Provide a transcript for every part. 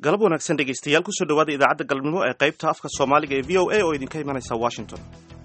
galab wanaagsan dhegaystayaal kusoo dhawaada idaacadda galabnimo ee qaybta afka soomaaliga ee v o a oo idinka imanaysa washington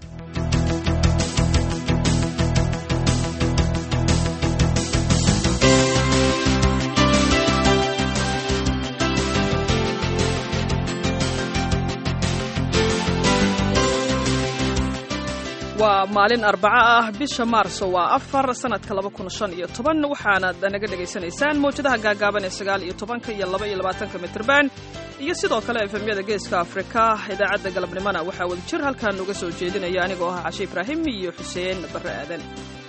waa maalin arbaco ah bisha maarso waa afar sanadka laba kun shan iyo toban waxaanad naga dhegaysanaysaan mawjadaha gaagaaban ee sagaal iyo tobanka iyo laba iyo labaatanka mitrban iyo sidoo kale efemyada geeska afrika idaacadda galabnimona waxaa wada jir halkan uga soo jeedinaya anigoo ah cashe ibraahim iyo xuseen barre aadan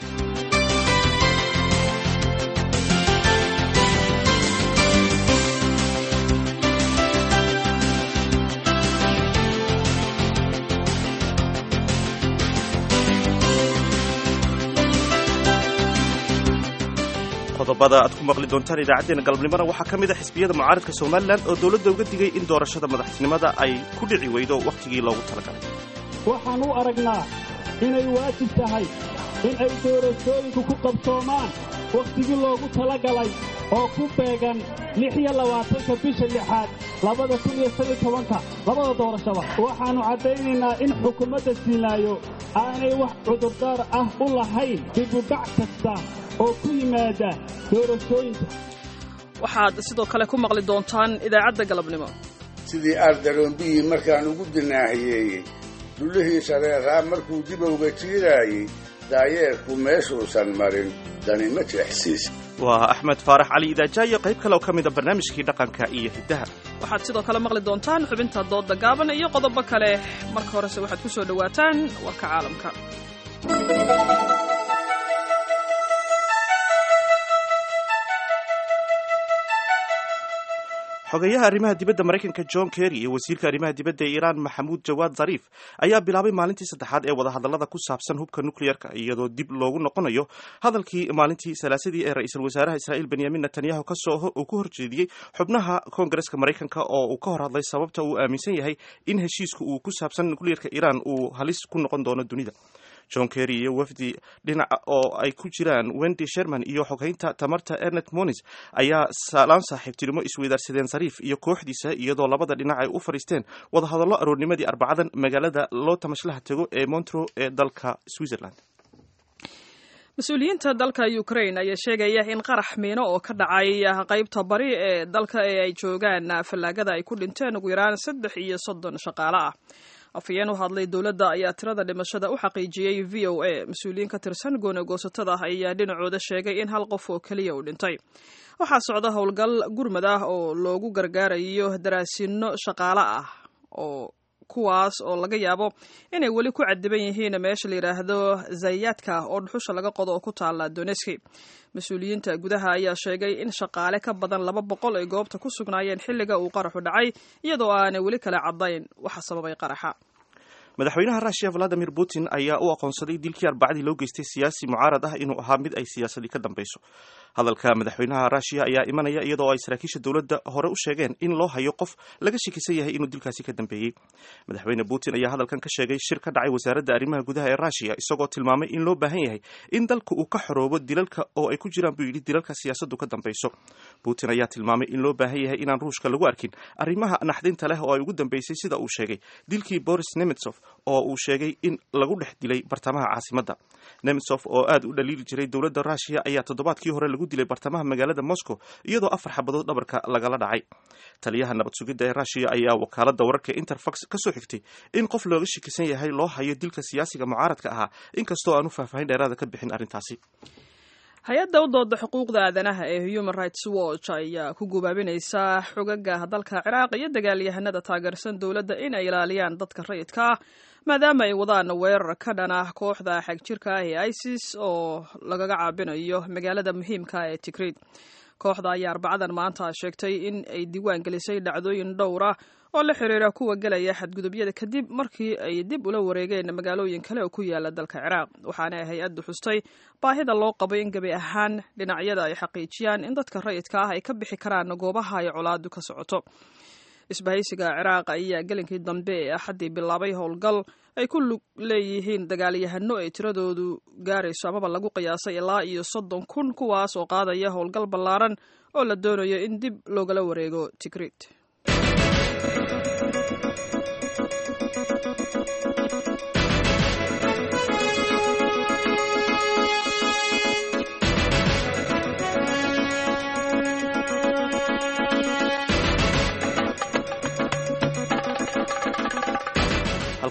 qodobada aad ku maqli doontaan idaacaddeenna galabnimona waxaa ka mid a xisbiyada mucaaradka somalilan oo dowladda uga digay in doorashada madaxtinimada ay ku dhici weydo wakhtigii loogu talagalay waxaan u aragnaa inay waajib tahay in ay doorashooyinku ku qabsoomaan wakhtigii loogu talagalay oo ku beegan lix iyo labaatanka bisha lixaad labada kun iyo shan iyo tobanka labada doorashaba waxaannu caddaynaynaa in xukuumadda siinaayo aanay wax cudurdaar ah u lahayn dibugac kasta oo ku yimaada doorashooyinka waxaad sidoo kale ku maqli doontaan idaacadda galabnimo sidii aardaroombiyi markaan ugu dinaahiyeeyey dullihii shareeraa markuu dibowga jiiraayey daayeerku meeshuusan marin dani ma jeexsiis waa axmed faarax cali idaajaayo qayb kale oo ka mid a barnaamijkii dhaqanka iyo hiddaha waxaad sidoo kale maqli doontaan xubinta doodda gaaban iyo qodobo kale marka horese waxaad ku soo dhowaataan warka caalamka xogeyaha arrimaha dibadda maraykanka john kerry iyo wasiirka arrimaha dibadda ee iiraan maxamuud jawaad zariif ayaa bilaabay maalintii saddexaad ee wadahadallada ku saabsan hubka nukleyerka iyadoo dib loogu noqonayo hadalkii maalintii salaasadii ee ra-iisul wasaaraha israa'iil benyamin netanyahu kasoo uu ku horjeediyey xubnaha koongareska maraykanka oo uu ka hor hadlay sababta uu aaminsan yahay in heshiiska uu ku saabsan nukleyerka iiraan uu halis ku noqon doono dunida john kerry iyo wafdi dhinaca oo ay ku jiraan wendy sherman iyo xoghaynta tamarta ernet monis ayaa saalaan saaxiibtinimo isweydaarsadeen sariif iyo kooxdiisa iyadoo labada dhinac ay u fadhiisteen wadahadallo aroornimadii arbacadan magaalada loo tamashlaha tego ee montro ee dalka switzerland mas-uuliyiinta dalka ukraine ayaa sheegaya in qarax miino oo ka dhacay qaybta bari ee dalka ee ay joogaan fallaagada ay ku dhinteen ugu yaraan saddex iyo soddon shaqaale ah afhayeen u hadlay dowladda ayaa tirada dhimashada u xaqiijiyey v o a mas-uuliyiin ka tirsan gooni goosatada ayaa dhinacooda sheegay in hal qof oo keliya uu dhintay waxaa socda howlgal gurmad ah oo loogu gargaarayo daraasino shaqaale ah oo kuwaas oo laga yaabo inay weli ku cadiban yihiin meesha la yidhaahdo zayaadka oo dhuxusha laga qodo oo ku taala doneski mas-uuliyiinta gudaha ayaa sheegay in shaqaale ka badan laba boqol ay goobta ku sugnaayeen xilliga uu qaraxu dhacay iyadoo aanay weli kala caddayn waxa sababay qaraxa madaxweynaha russiya valadimir putin ayaa u aqoonsaday dilkii arbacadii loo geystay siyaasi mucaarad ah inuu ahaa mid ay siyaasadii ka dambeyso hadalka madaxweynaha russiya ayaa imanaya iyadoo ay saraakiisha dowladda hore u sheegeen in loo hayo qof laga shakisan yahay inuu dilkaasi ka dambeeyey madaxweyne putin ayaa hadalkan ka sheegay shir ka dhacay wasaaradda arrimaha gudaha ee russiya isagoo tilmaamay in loo baahan yahay in dalka uu ka xoroobo dilalka oo ay ku jiraan buu yidhi dilalka siyaasaddu ka dambeyso putin ayaa tilmaamay in loo baahan yahay inaan ruushka lagu arkin arrimaha naxdinta leh oo ay ugu dambeysay sida uu sheegay dilkii boris nemetsov oo uu sheegay in lagu dhex dilay bartamaha caasimadda nemetsov oo aad u dhaliili jiray dowladda russiya ayaa toddobaadkii hore lagu dilay bartamaha magaalada moscow iyadoo afar xabadood dhabarka lagala dhacay taliyaha nabad sugidda ee russiya ayaa wakaaladda wararka interfax ka soo xigtay in qof looga shakisan yahay loo hayo dilka siyaasiga mucaaradka ahaa inkastoo aan u faahfaahin dheeraada ka bixin arrintaasi hay-adda u dooda xuquuqda aadanaha ee human rights watch ayaa ku gubaabinaysa xogaga dalka ciraaq iyo dagaalyahanada taageersan dowladda in ay ilaaliyaan dadka rayidka ah maadaama ay wadaan weerar ka dhan ah kooxda xagjirka ah ee isis oo lagaga caabinayo magaalada muhiimka ee tigrid kooxda ayaa arbacadan maanta sheegtay in ay diiwaan gelisay dhacdooyin dhowr ah oo la xiriira kuwa gelaya xadgudubyada kadib markii ay dib ula wareegeen magaalooyin kale oo ku yaala dalka ciraaq waxaana hay-addu xustay baahida loo qabo in gebi ahaan dhinacyada ay xaqiijiyaan in dadka rayidka ah ay ka bixi karaan goobaha ay colaadu ka socoto isbahaysiga ciraaq ayaa gelinkii dambe ee axaddii bilaabay howlgal ay ku lug leeyihiin dagaalyahano ay tiradoodu gaarayso amaba lagu qiyaasay ilaa iyo soddon kun kuwaas oo qaadaya howlgal ballaaran oo la doonayo in dib loogala wareego tigrid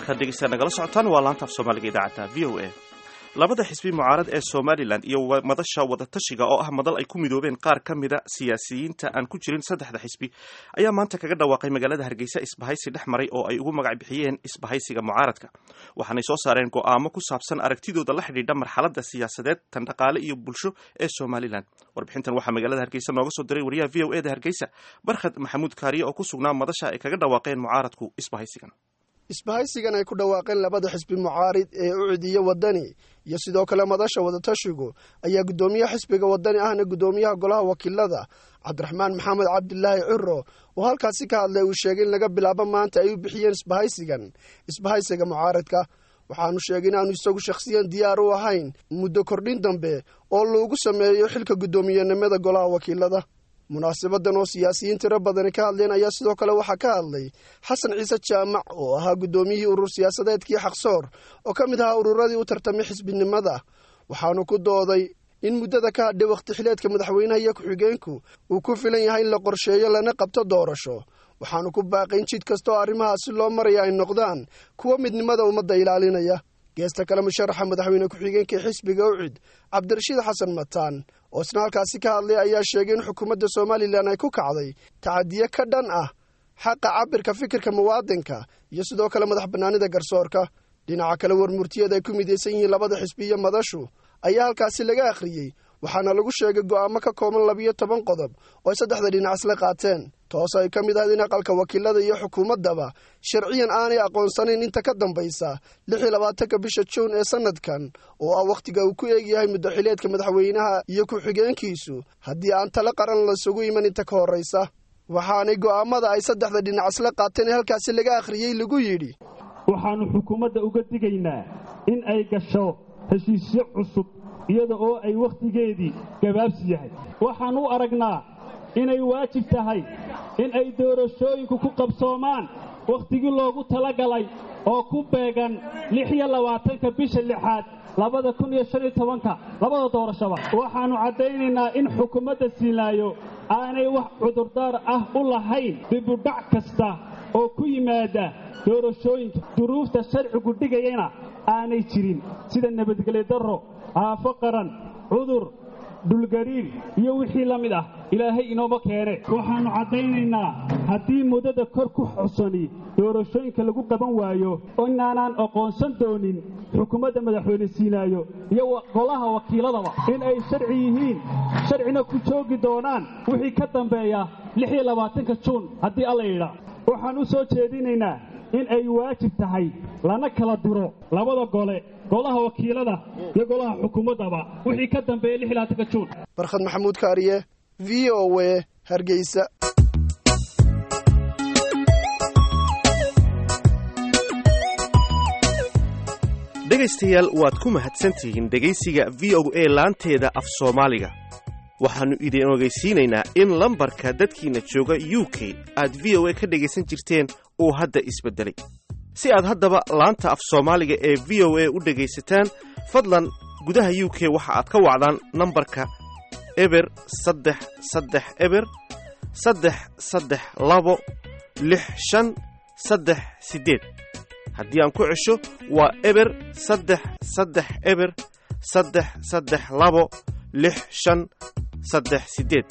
halkaad dhegeysaa nagala socotaan waa laanta af soomaaliga idaacadda v o a labada xisbi mucaarad ee somalilan iyo madasha wadatashiga oo ah madal ay ku midoobeen qaar ka mida siyaasiyiinta aan ku jirin saddexda xisbi ayaa maanta kaga dhawaaqay magaalada hargeysa isbahaysi dhex maray oo ay ugu magac bixiyeen isbahaysiga mucaaradka waxaanay soo saareen go'aamo ku saabsan aragtidooda la xidhiidha marxaladda siyaasadeed tan dhaqaale iyo bulsho ee somalilan warbixintan waxaa magaalada hargeysa nooga soo diray wariyaha v o e da hargeysa barkhad maxamuud kaariye oo ku sugnaa madasha ay kaga dhawaaqeen mucaaradku isbahaysigan isbahaysigan ay ku dhawaaqeen labada xisbi mucaarid ee u cidiya wadani iyo sidoo kale madasha wadatashigu ayaa guddoomiyaha xisbiga wadani ahna guddoomiyaha golaha wakiilada cabdiraxmaan maxamed cabdilaahi ciro oo halkaasi ka hadlay uu sheegay in laga bilaabo maanta ay u bixiyeen isbahaysigan isbahaysiga mucaaradka waxaanu sheegay inaanu isagu shakhsiyan diyaar u ahayn muddo kordhin dambe oo lagu sameeyo xilka guddoomiyenimada golaha wakiilada munaasabadan oo siyaasiyiin tiro badani ka hadleen ayaa sidoo kale waxaa ka hadlay xasan ciise jaamac oo ahaa guddoomiyihii urur siyaasadeedkii xaqsoor oo ka mid ahaa ururadii u tartamay xisbinimada waxaanu ku dooday in muddada ka hadhay wakhti xileedka madaxweynaha iyo ku-xigeenku uu ku filan yahay in la qorsheeyo lana qabto doorasho waxaanu ku baaqayn jid kasta oo arrimahaasi loo maraya ay noqdaan kuwa midnimada ummadda ilaalinaya geesta kale musharaxa madaxweyne ku-xigeenka xisbiga ucid cabdirashiid xasan mataan oo isna halkaasi ka hadlay ayaa sheegay in xukuumadda somalilan ay ku kacday tacadiye ka dhan ah xaqa cabirka fikirka muwaadinka iyo sidoo kale madax bannaanida garsoorka dhinaca kale warmurtiyada ay ku midaysan yihiin labada xisbi iyo madashu ayaa halkaasi laga akhriyey waxaana lagu sheegay go'aamo ka kooban labiyo toban qodob oo ay saddexda dhinac isla qaateen toos ay ka mid ahayd in aqalka wakiilada iyo xukuumaddaba sharciyan aanay aqoonsanayn inta ka dambaysa lix iyo labaatanka bisha juun ee sannadkan oo ah wakhtiga uu ku eegyahay muddoxileedka madaxweynaha iyo ku-xigeenkiisu haddii aan talo qaran lasugu iman inta ka horraysa waxaanay go'aamada ay saddexda dhinac isla qaateen ee halkaasi laga akhriyey lagu yidhi waxaannu xukuumadda uga digaynaa in ay gasho heshiisyo cusub iyada oo ay wakhtigeedii gabaabsi yahay waxaan u aragnaa inay waajib tahay in ay doorashooyinku ku qabsoomaan wakhtigii loogu talagalay oo ku beegan lix iyo labaatanka bisha lixaad labada kun iyo shan iyo tobanka labada doorashaba waxaannu caddaynaynaa in xukuumadda siinaayo aanay wax cudurdaar ah u lahayn dibudhac kasta oo ku yimaada doorashooyinka duruufta sharcigu dhigayana aanay jirin sida nabadgelyo darro aafo qaran cudur dhulgariir iyo wixii la mid ah ilaahay inooma keene waxaannu caddaynaynaa haddii muddada kor ku xusani doorashooyinka lagu qaban waayo inaanaan aqoonsan doonin xukuumadda madaxweyne siinaayo iyo golaha wakiiladaba in ay sharci yihiin sharcina ku joogi doonaan wixii ka dambeeya lix iyo labaatanka juun haddii alla yidhaa waxaan u soo jeedinaynaa in ay waajib tahay lana kala diro labada gole golaha wakiilada iyo golaha xukuumaddaba wixii ka dambeeya lix iyo labaatanka juun barkhad maxamuud kaariye v o w hargeysa dhegaystayaal waad ku mahadsantihiin dhegaysiga v o a laanteeda af soomaaliga waxaannu idin ogeysiinaynaa in lambarka dadkiina jooga u k aad v o a ka dhegaysan jirteen uu hadda isbeddelay si aad haddaba laanta af soomaaliga ee v o a u dhegaysataan fadlan gudaha u k waxa aad ka wacdaan nambarka eber saddex saddex eber saddex saddex labo lix shan saddex siddeed haddii aan ku cesho waa eber saddex saddex eber saddex saddex labo lix shan saddex siddeed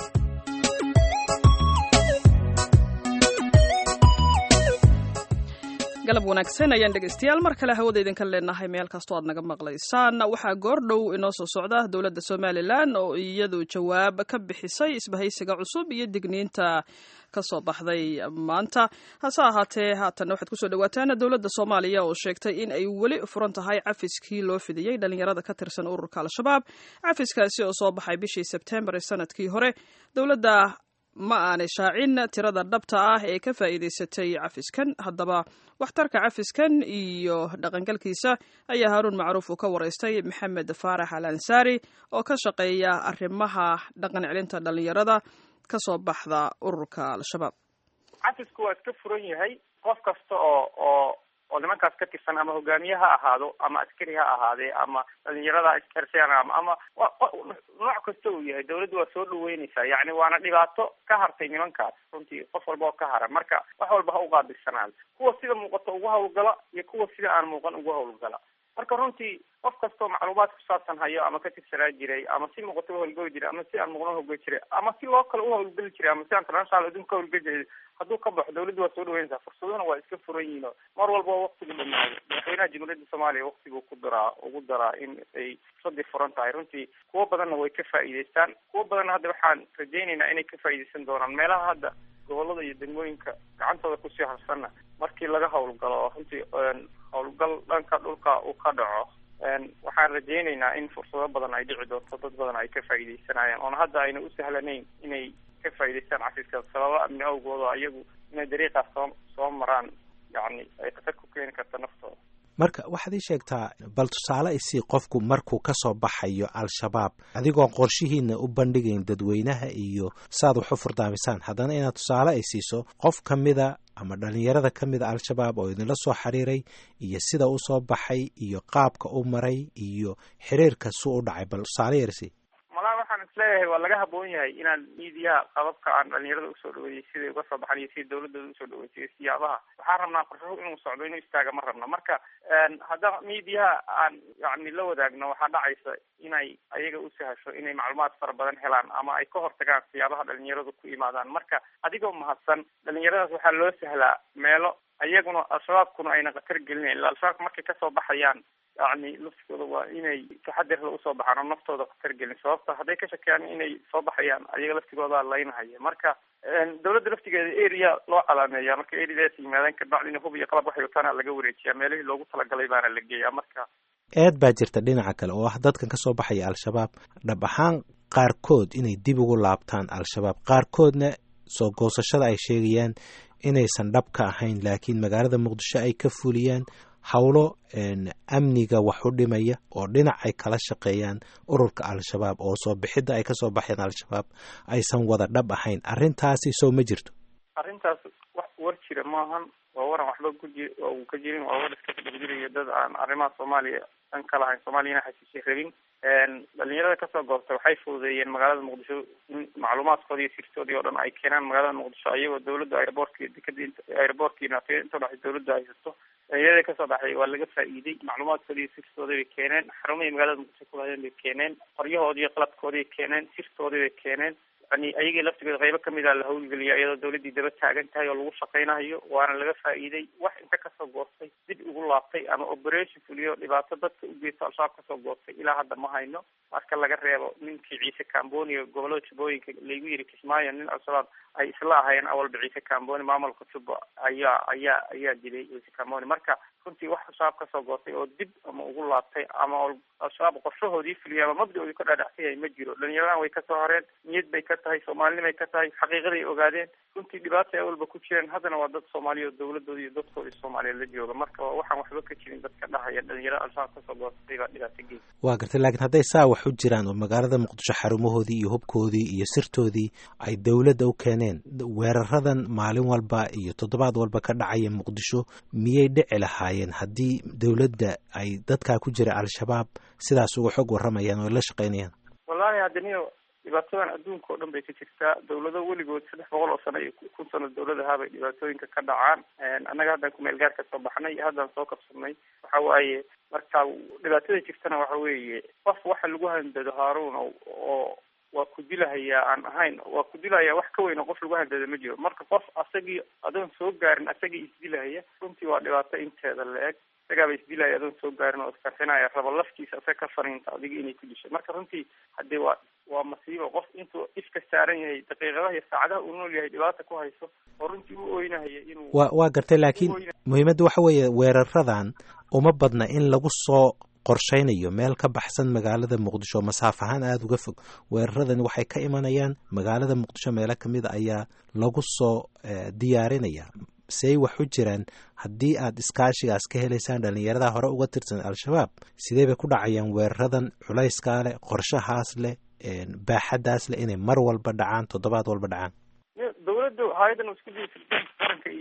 galab wanaagsan ayaan dhegaystayaal mar kale hawada idinka leenahay meel kastoo aad naga maqlaysaan waxaa goor dhow inoo soo socda dowladda somalilan oo iyadu jawaab ka bixisay isbahaysiga cusub iyo digniinta ka soo baxday maanta hase ahaatee haatan waxaad kusoo dhawaataan dowladda soomaaliya oo sheegtay in ay weli furan tahay cafiskii loo fidiyey dhalinyarada ka tirsan ururka al-shabaab cafiskaasi oo soo baxay bishii sebtembar ee sanadkii hore dowladda ma aanay shaacin tirada dhabta ah ee ka faa'iidaysatay cafiskan haddaba waxtarka cafiskan iyo dhaqangalkiisa ayaa haaruun macruuf uu ka waraystay maxamed faarax al ansaari oo ka shaqeeya arrimaha dhaqan celinta dhalinyarada ka soo baxda ururka al-shabaab cafisku waa iska furan yahay qof kasta oo oo oo nimankaas ka tirsan ama hogaamiye ha ahaado ama askari ha ahaadee ama dhalinyarada iskarsan ama ama nooc kasta uu yahay dawladdu waa soo dhaweyneysaa yacni waana dhibaato ka hartay nimankaas runtii qof walba oo ka hara marka wax walba ha uqaabilsanaado kuwa sida muuqato ugu hawlgala iyo kuwa sida aan muuqan ugu hawlgala marka runtii qof kastoo macluumaad kusaabsan hayo ama ka tirsanaa jiray ama si muuqato uhawlgeli jiray ama si aan muuqan uhawlgeli jiray ama si loo kale uhawlgeli jiray ama si aan international adduunka uhawlgeli jiray hadduu ka baxo dawladdu waa soo dhaweynaysaa fursaduna waa iska furan yihiin oo mar walba waktigu dhamaado madaxweynaha jamhuuriyadda soomaaliya waktiguu ku daraa ugu daraa in ay fursadii furan tahay runtii kuwo badanna way ka faa'iideystaan kuwo badanna hadda waxaan rajaynaynaa inay ka faa'iideysan doonaan meelaha hadda gobolada iyo degmooyinka gacantooda kusii harsanna markii laga hawlgalo runtii hawlgal dhanka dhulka uu ka dhaco waxaan rajaynaynaa in fursado badan ay dhici doonto dad badan ay ka faa'iideysanayaan oona hadda ayna u sahlanayn inay ka faa'iideystaan casiiska sababa amni awgooda iyagu inay dariiqaas soo soo maraan yacni ay khatar ku keeni karta naftooda marka waxaad ii sheegtaa bal tusaale isii qofku markuu ka soo baxayo al-shabaab adigoon qorshihiina u bandhigayn dadweynaha iyo saaad wax u furdaamisaan haddana inaad tusaale ay siiso qof ka mida ama dhalinyarada ka mida al-shabaab oo idinla soo xiriiray iyo sida u soo baxay iyo qaabka u maray iyo xiriirka su u dhacay bal tusaale yarsi malaa waxaan isleeyahay waa laga haboon yahay inaan miidiyaha qababka aan dhalinyarada usoo dhaweeyey siday uga soo baxan iyo sida dawladooda usoo dhaweysay iyo siyaabaha waxaan rabnaa qorshahu inuu socdo inuu istaaga ma rabna marka haddana miidiyaha aan yani la wadaagno waxaa dhacaysa inay ayaga u sahasho inay macluumaad fara badan helaan ama ay ka hortagaan siyaabaha dhalinyaradu ku imaadaan marka adigoo mahadsan dhalinyaradaas waxaa loo sahlaa meelo ayaguna al-shabaabkuna ayna khatar gelinayn illa al-shabaabka markay kasoo baxayaan yani laftigooda waa inay taxadirla usoo baxaan oo naftooda khatar gelin sababta hadday ka shakeyaan inay soo baxayaan ayaga laftigooda laynahaya marka dawladda laftigeeda area loo calaameeya marka areadaas yimaadeen kabacdina hub iyo qalab waxay wataana laga wareejiyaa meelihii loogu talagalay baana la geeyaa marka eed baa jirta dhinaca kale oo ah dadkan ka soo baxaya al-shabaab dhab ahaan qaarkood inay dib ugu laabtaan al-shabaab qaarkoodna soo goosashada ay sheegayaan inaysan dhab ka ahayn laakiin magaalada muqdisho ay ka fuliyaan howlo amniga wax u dhimaya oo dhinac ay kala shaqeeyaan ururka al-shabaab oo soo bixidda ay kasoo baxeen al-shabaab aysan wada dhab ahayn arrintaasi soo ma jirto arrintaas wax war jira maahan waa waran waxba kuji uu ka jirin waa war iska dhexjirayo dad aan arrimaha soomaaliya dhan ka lahayn soomaaliyana xasiishay rabin dhalinyarada kasoo goobtay waxay fududeeyeen magaalada muqdisho in macluumaadkoodi iyo sirtoodii oo dhan ay keenaan magaalada muqdisho ayagoo dawladda aeroboortka dekada aeroboortkiina inta dhex dawladda haysato dhalinyarada kasoo baxay waa laga faa'iiday macluumaadkoodi iyo sirtoodii bay keeneen xarumihii magaalada muqdisho kulahayeen bay keeneen qoryahoodii iyo qalabkoodii bay keeneen sirtoodii bay keeneen yani ayagii laftigood qaybo kamid a la hawlgeliya iyadoo dawladdii daba taagan tahay oo lagu shaqaynayo waana laga faa'iiday wax inta kasoo goostay dib ugu laabtay ama operation fuliyo dhibaato dadka u geysto al-shabaab kasoo goostay ilaa hadda ma hayno marka laga reebo ninkii ciise camboni gobolada jubbooyinka laygu yiri kismaayo nin al-shabaab ay isla ahayeen awalba ciise camboni maamulka jubba ayaa ayaa ayaa dilay ciise camboni marka runtii wax al-shabaab kasoo goostay oo dib ama ugu laabtay ama al-shabaab qorshahoodii fuliya ama mabda-oodii ka dhaadhacsan yahay ma jiro dhalinyaradan way kasoo horeen niyad bay ka tahay soomaalinimay ka tahay xaqiiqaday ogaadeen runtii dhibaata ay awalba ku jireen haddana waa dad soomaaliya oo dawladooda iyo dadkooda soomaaliyeed la jooga marka waxaan waxba ka jirin dadka dhahaya dhalinyarada al-shabaab kasoo goostay baa dhibaato geys waa gartay laakiin hadday saa wax u jiraan oo magaalada muqdisho xarumahoodii iyo hubkoodii iyo sirtoodii ay dawladda u keeneen weeraradan maalin walba iyo toddobaad walba ka dhacaya muqdisho miyay dhici lahaayeen haddii dawladda ay dadkaa ku jira al-shabaab sidaas uga xog warramayaan oo la shaqaynayaan wallahi haddaniyo dhibaatadan adduunka oo dhan bay ka jirtaa dawlado weligood saddex boqol oo sano iyo kun sano dawlad ahaa bay dhibaatooyinka ka dhacaan annaga haddaan kumeel gaar ka soo baxnay iyo haddaan soo kabsadnay waxa waaye marka dhibaatada jirtana waxa weeye qof waxa lagu handado haaruun oo waa ku dilahayaa aan ahayn waa ku dilahayaa wax ka weyn oo qof lagu handado ma jiro marka qof asagii adoon soo gaarin asagii isdilahaya runtii waa dhibaato inteeda la-eg isagaaba isdilaya adoon soo gaarin oo iskarxinaya raba laftiisa asaga ka fariinta adiga inay ku dishay marka runtii haddii waa waa masiibo qof intuu ifka saaran yahay daqiiqadaha iyo saacadaha uu nool yahay dhibaata ku hayso oo runtii u oynahaya inuu wa waa gartay laakiin muhiimadda waxa weeye weeraradan uma badna in lagu soo qorshaynayo meel ka baxsan magaalada muqdisho masaaf ahaan aada uga fog weeraradani waxay ka imanayaan magaalada muqdisho meelo kamid a ayaa lagu soo diyaarinaya say wax u jiraan haddii aad iskaashigaas ka helaysaan dhalinyarada hore uga tirsan al-shabaab sidee bay ku dhacayaan weeraradan culayskaa leh qorshahaas leh baaxadaas leh inay mar walba dhacaan toddobaad walba dhacaan dawladdu hay-adan isku dii sirdoonka qaranka iyo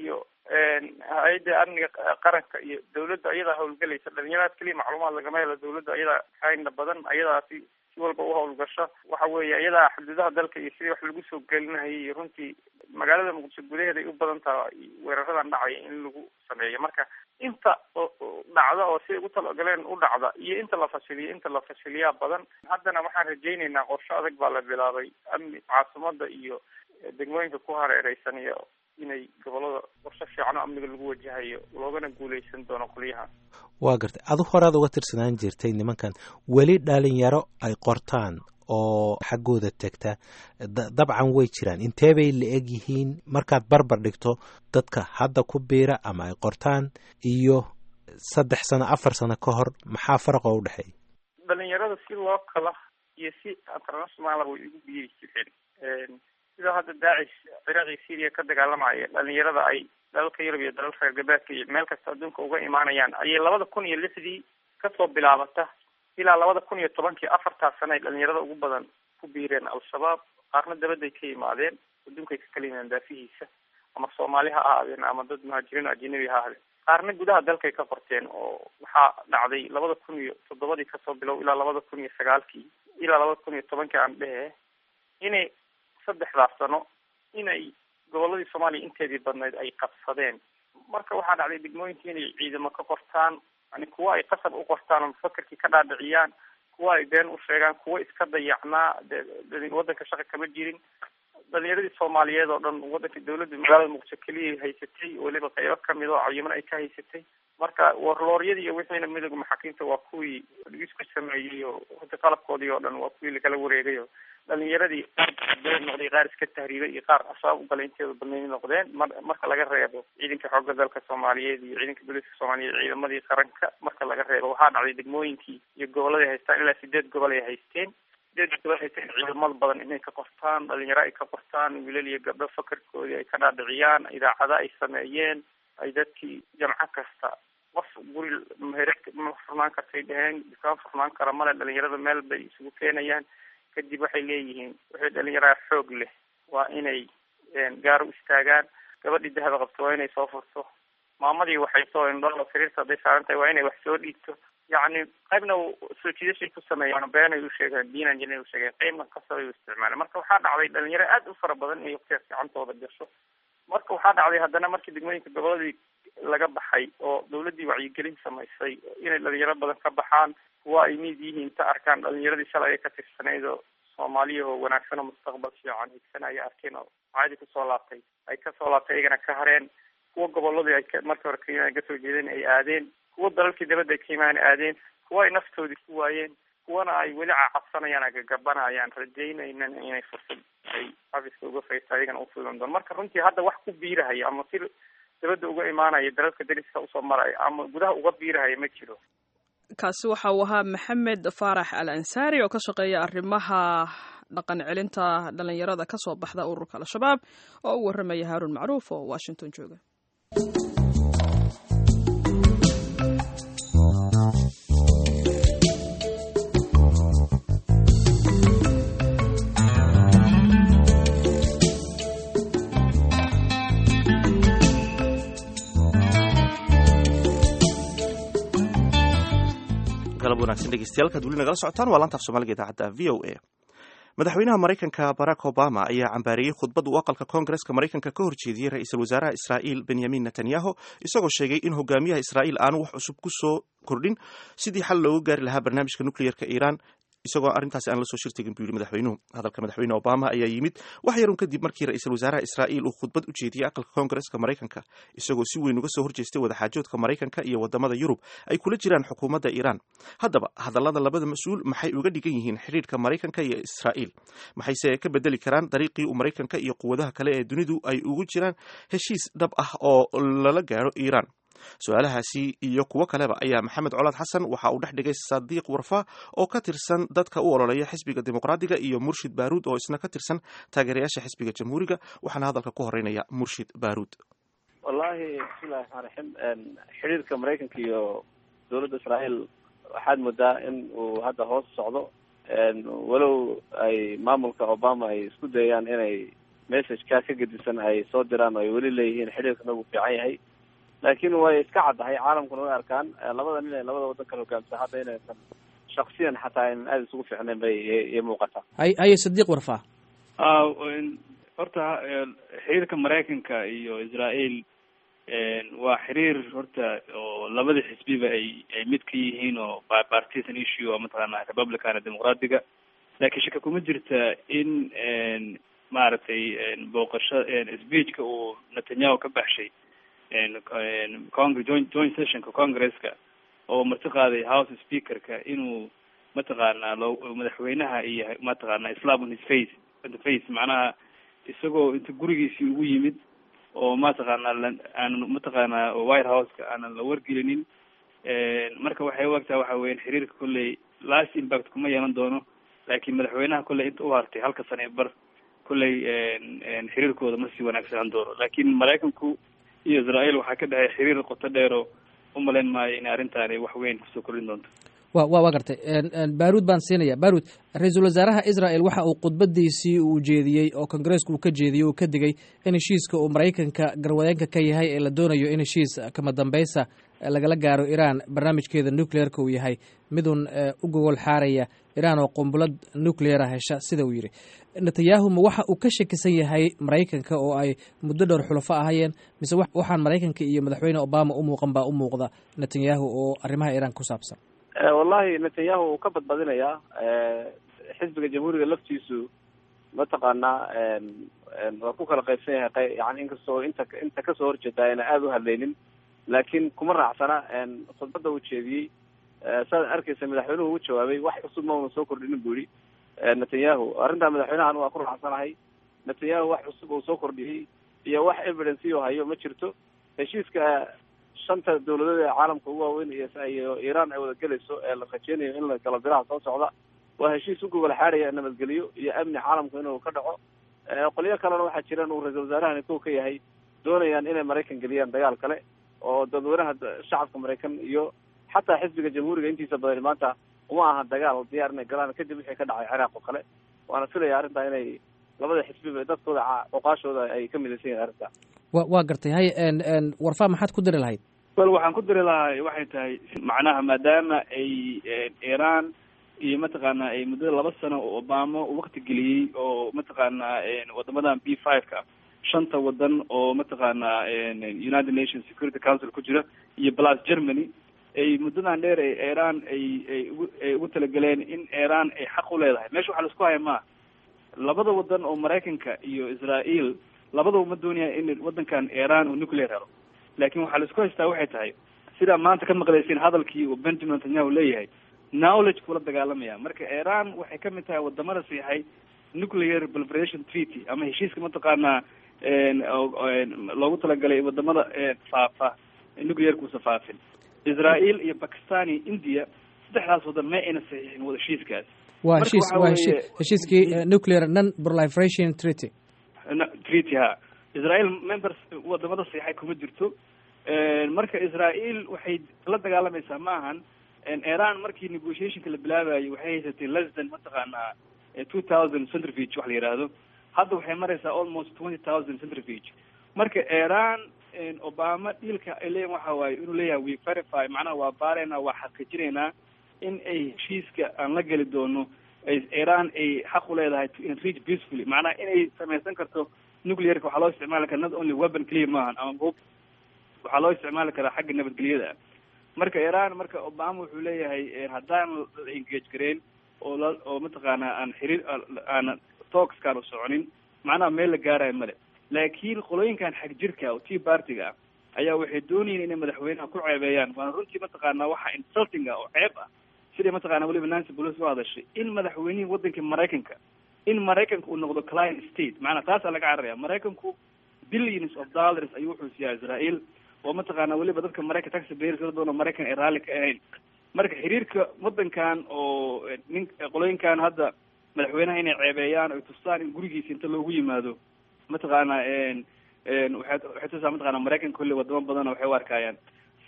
hay-adda amniga qaranka iyo dawladda ayadaa hawlgelaysa dhalinyaradaas keliya macluumaad lagama helo dawladda ayadaa xayna badan ayadaasi si walba u hawlgasho waxa weeye ayadaa xuduudaha dalka iyo sidii wax lagu soo gelinahayay iyo runtii magaalada muqdisho gudaheeda ay u badan tahay weeraradan dhacaya in lagu sameeyo marka inta dhacda oo siday ugu talagaleen u dhacda iyo inta la fashiliyo inta la fashiliyaa badan haddana waxaan rajaynaynaa qorsho adag baa la bilaabay amni caasimada iyo degmooyinka ku hareereysan iyo inay gobolada qorsho fiican oo amniga lagu wajahayo loogana guuleysan doono qolyahan waa gartay adu horaad uga tirsanaan jirtay nimankan weli dhalinyaro ay qortaan oo xaggooda tegta dabcan way jiraan intee bay la eg yihiin markaad barbar dhigto dadka hadda ku biira ama ay qortaan iyo saddex sano afar sano ka hor maxaa faraqoo u dhexeeya dhalinyarada si loo kala iyo si internationala way igu biiri jireen sida hadda daacish ciraaq iyo syria ka dagaalamaya dhalinyarada ay dalalka yurub iyo dalalka reer galbeedka iyo meel kasta adduunka uga imaanayaan ayay labada kun iyo lixdii kasoo bilaabata ilaa labada kun iyo tobankii afartaas sana ay dhalinyarada ugu badan ku biireen al-shabaab qaarna dabadday ka yimaadeen adduunkay ka kala yimaadeen daafihiisa ama soomaali ha ahaadeen ama dad muhaajiriin o ajanabi ha ahaadeen qaarna gudaha dalkay ka qorteen oo waxaa dhacday labada kun iyo toddobadii kasoo bilow ilaa labada kun iyo sagaalkii ilaa labada kun iyo tobankii aan dhehe inay saddexdaas sano inay goboladii soomaaliya inteedii badnayd ay qabsadeen marka waxaa dhacday degmooyinkii inay ciidamo ka qortaan yani kuwa ay qasab u qortaan oo mufakerkii ka dhaadhiciyaan kuwa ay been u sheegaan kuwa iska dayacnaa de waddanka shaqa kama jirin dhalinyaradii soomaaliyeed oo dhan waddanka dawladda magaalada muqdisho keliya haysatay weliba qaybo kamid oo cayiman ay ka haysatay marka warlooryadii iyo wixiina midooda maxaakiimta waa kuwii isku sameeyey oo hada qalabkoodii oo dhan waa kuwii lakala wareegay oo dhalinyaradii qaar beed noqday qaar iska tahriibay iyo qaar ashaab ugalay inteeda badnayd noqdeen mar marka laga reebo ciidanka xoogga dalka soomaaliyeed iyo ciidanka booliiska soomaaliyeed ciidamadii qaranka marka laga reebo waxaa dhacday degmooyinkii iyo gobolladay haystaan ilaa sideed gobol ay haysteen sideed gobol haysteen ciidamada badan inay ka qortaan dhalinyaro ay ka qortaan wiilal iyo gabdho fakarkoodii ay ka dhaadhiciyaan idaacada ay sameeyeen ay dadkii jamco kasta qof guri meher ma furnaan kartay dheheen dukaan furnaan kara male dhalinyarada meel bay isugu keenayaan kadib waxay leeyihiin waxay dhalinyaraa xoog leh waa inay gaar u istaagaan gabadhii dahaba qabto waa inay soo furto maamadii waxay soo indholo sariirta hadday saaran tahay waa inay wax soo dhiibto yacni qaybna soo jiidashay ku sameeyaan beenay u sheegaan diinan jinay u sheegeen qaybna kasabay u isticmaaleen marka waxaa dhacday dhalinyaro aad u fara badan inay waqtigaas gacantooda gasho marka waxaa dhacday haddana markii degmooyinka goboladii laga baxay oo dawladdii wacyigelin samaysay inay dhalinyaro badan ka baxaan kuwa ay miid yihiin ta arkaan dhalinyaradii shalay ay ka tirsanayd oo soomaaliyahoo wanaagsan oo mustaqbal fiican higsanaya arkeen oo caadi kusoo laabtay ay kasoo laabtay iyagana ka hareen kuwa goboladii ay markii hore ka kasoo jeedeen ay aadeen kuwa dalalkii dabadda ay ka yimaan aadeen kuwa ay naftoodii ku waayeen kuwana ay weli cacabsanayaan agagabanayaan rajaynaynan inay fursad ay xafiska uga faysta ayagana ufudan doon marka runtii hadda wax ku biirahaya ama si dabadda uga imaanaya dalalka dariska usoo maraya ama gudaha uga biirahaya ma jiro kaasi waxa uu ahaa maxamed faarax al ansaari oo ka shaqeeya arrimaha dhaqan celinta dhalinyarada ka soo baxda ururka al-shabaab oo u warramaya haaruun macruuf oo washington jooga galab wanaagsan dhegeystayaal kaad weli nagala socotaan waa laantaaf soomaaliga idaacadda v o a madaxweynaha maraykanka barack obama ayaa cambaariyey khudbad uu aqalka koongareska maraykanka ka horjeediyey ra-iisul wasaaraha israa'iil benyamin netanyahu isagoo sheegay in hogaamiyaha israa'iil aanu wax cusub ku soo kordhin sidii xal looga gaari lahaa barnaamijka nucleyerka iiraan isagoo arrintaasi aan la soo shirtegin buu yidhi madaxweynuhu hadalka madaxweyne obama ayaa yimid wax yarun kadib markii ra-iisul wasaaraha israa'iil uu khudbad u jeediyey aqalka koongareska maraykanka isagoo si weyn uga soo horjeestay wadaxaajoodka maraykanka iyo wadamada yurub ay kula jiraan xukuumadda iiraan haddaba hadallada labada mas-uul maxay uga dhigan yihiin xidhiirka maraykanka iyo israa'iil maxayse ka bedeli karaan dariiqii uu maraykanka iyo quwadaha kale ee dunidu ay ugu jiraan heshiis dhab ah oo lala gaaro iiraan su-aalahaasi iyo kuwo kaleba ayaa maxamed colaad xasan waxa uu dhex dhigay sadiiq warfa oo ka tirsan dadka u ololeeya xisbiga dimuqraadiga iyo murshid baaruud oo isna ka tirsan taageerayaasha xisbiga jamhuuriga waxaana hadalka ku horeynaya murshid baaruud wallahi bismillahi raxmaan raxiim xidhiirka maraykanka iyo dowladda israa'iil waxaad moodaa in uu hadda hoos socdo walow ay maamulka obama ay isku dayaan inay messageka ka gedisan ay soo diraan oo ay weli leeyihiin xidhiirkana uu fiican yahay laakiin way iska caddahay caalamkuna way arkaan labada nin ee labada waddan kala hogaamsa hadda inaysan shaksiyan xataa aynan aada isugu fiicnayn bay iyo muuqataa hay haye sadiiq warfaa horta xiriirka maraykanka iyo israel waa xiriir horta oo labada xisbiba ay ay mid ka yihiin oo partisan issue oo mataqaana republicana dimuqraadiga laakiin shaka kuma jirta in maaragtay booqasho speechka uu netanyahu ka baxshay congre joint joint sessionka congresska oo marti qaaday house speakerka inuu mataqaana loo madaxweynaha iyo mataqaana islam on his face on the face macnaha isagoo inta gurigiisii ugu yimid oo mataqaana aanan mataqaana white houseka aanan la wargelinin marka waxay u egtaha waxa weyan xiriirka kolley last impact kuma yeelan doono laakiin madaxweynaha kolley inta u hartay halka sane e bar kolley xiriirkooda ma sii wanaagsanaan doono laakiin maraykanku iyo israel waxaa ka dhexeey xiriir qoto dheero umalayn maayo in arrintaani wax weyn kusoo kordhin doonto wa wa waa gartay baruud baan siinaya baruud ra-iisul wasaaraha israel waxa uu khudbadiisii uu jeediyey oo kongareesku uu ka jeediyey uu ka digay in heshiiska uu maraykanka garwadeenka ka yahay ee la doonayo in heshiis kama dambaysa lagala gaaro iran barnaamijkeeda nucleerka uu yahay midun u gogol xaaraya iran oo qumbulad nucleera hesha sida uu yidhi netanyahu ma waxa uu ka shakisan yahay maraykanka oo ay muddo dhowr xulafo ahayeen mise waxaan maraykanka iyo madaxweyne obama u muuqan baa u muuqda netanyahu oo arrimaha iran ku saabsan wallahi netanyahu uu ka badbadinayaa xisbiga jamhuuriga laftiisu mataqaanaa waa ku kala qaybsan yahay yani inkastoo inta inta kasoo horjeeda ayna aada u hadlaynin laakiin kuma raacsana khudbadda uu jeediyey saad arkeysa madaxweynuhu u jawaabay wax cusub ma una soo kordhinin bu yihi netanyahu arrintaa madaxweynahan waa ku raacsanahay netanyahu wax cusub uu soo kordhiyey iyo wax evidence u hayo ma jirto heshiiska shanta dawladood ee caalamka ugu waaweyn iyo iran ay wada gelayso ee la rajeynayo in la galo biraha soo socda waa heshiis u gogol xaaraya nabadgelyo iyo amni caalamku inuu ka dhaco qolyo kalena waxaa jiraan uu ra-iisul wasaarahani kow ka yahay doonayaan inay maraykan geliyaan dagaal kale oo dadweynaha shacabka maraykan iyo xataa xisbiga jamhuuriga intiisa badan maanta uma aha dagaal diyaar inay galaan kadib wixii ka dhacay ciraaq oo kale waana filaya arrintaa inay labada xisbiba dadkooda oqaashooda ay ka midaysan yahin arrintaa wa waa gartay hay warfaa maxaad ku diri lahayd wel waxaan ku diri lahaa waxay tahay macnaha maadaama ay iran iyo mataqaana ay muddada laba sano oo obama wakti geliyey oo mataqaana wadamadan b five ka shanta wadan oo mataqaana united nations security council ku jira iyo plus germany ay muddadan dheer ay iran ay ay ugu ay ugu talageleen in iran ay xaq u leedahay meesha waxaa laisku haya maa labada wadan oo maraykanka iyo israel labadaba ma doonaya in wadankan iran uu nuclear helo laakin waxaa laisku haystaa waxay tahay sidaa maanta ka maqlayseen hadalkii uu benjamin netanyahu leeyahay knowledge kula dagaalamaya marka iran waxay kamid tahay wadamada siixay nuclear proliferation treaty ama heshiiska mataqaanaa loogu talagalay wadamada faafa nuclearkuusa faafin israel iyo bakistan iyo india saddexdaas wadan ma ayna saxiixin wada heshiiskaas waa heshiis waa heshi heshiiskii nuclear non proliferation treaty treaty ha israel members wadamada siixay kuma jirto marka israel waxay la dagaalamaysaa ma ahan iran markii negotiationka la bilaabayo waxay haysatay less than mataqaanaa two thousand centrivige wax la yidhaahdo hadda waxay maraysaa almost twenty thousand centrivige marka iran obama dhiilka ay leeyihin waxa waaye inuu leeyahay we verify macnaha waa baaraynaa waa xaqiijinaynaa in ay heshiiska aan la geli doono iran ay xaq u leedahay to enrich peacefully macnaha inay samaysan karto nuclearka waxaa loo isticmaali karaa not only weapon clear maahan ama hub waxaa loo isticmaali karaa xagga nabadgelyada marka iran marka obama wuxuu leeyahay haddaan la engage gareyn oo la oo mataqaana aan xiriir aan talkskaan u soconin macnaha meel la gaarayo male laakiin qolooyinkan xag jirka oo tea partiga ah ayaa waxay doonayeen inay madaxweynaha ku ceebeeyaan waana runtii mataqaana waxa insulting ah oo ceeb ah sidai mataqana weliba nancy pelosi u hadashay in madaxweynihii waddanka maraykanka in maraykanka uu noqdo client state macnaa taasaa laga cararaya maraykanku billions of dollars ayuu wuxuu siiyaa israel oo mataqaana weliba dadka maraykan taxi payers la doono maraykan ay raalli ka ahayn marka xiriirka waddankan oo nin qolooyinkan hadda madaxweynaha inay ceebeeyaan oy tustaan in gurigiisa inta loogu yimaado mataqaana waxay waxay tusaa mataqana maraykanka kolley wadamo badana waxay u arkayaan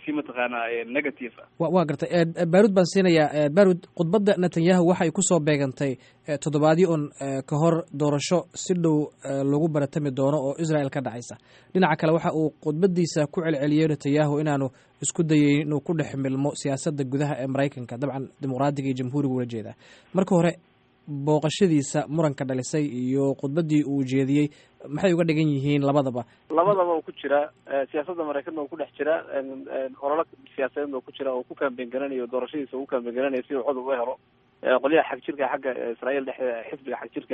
si mataqaanaa negative ah wa waa gartay baarud baan siinayaa baarud khudbadda netanyahu waxay kusoo beegantay toddobaadyo un ka hor doorasho si dhow lagu baratami doono oo israel ka dhacaysa dhinaca kale waxa uu khudbadiisa ku celceliyey netanyahu inaanu isku dayeyn inuu ku dhex milmo siyaasadda gudaha ee maraykanka dabcan dimuqraadiga iyo jamhuuriga ula jeedaa marka hore booqashadiisa muranka dhalisay iyo khudbaddii uu jeediyey maxay uga dhigan yihiin labadaba labadaba uu ku jiraa siyaasadda maraykanna uu ku dhex jiraa ololo siyaasadeedna uu ku jira oo ku kaambeyn garanayo doorashadiisa uu kaambeyn garanayo si uu cod uga helo qolyaha xag jirka xagga israael dhexdeeda xisbiga xag jirka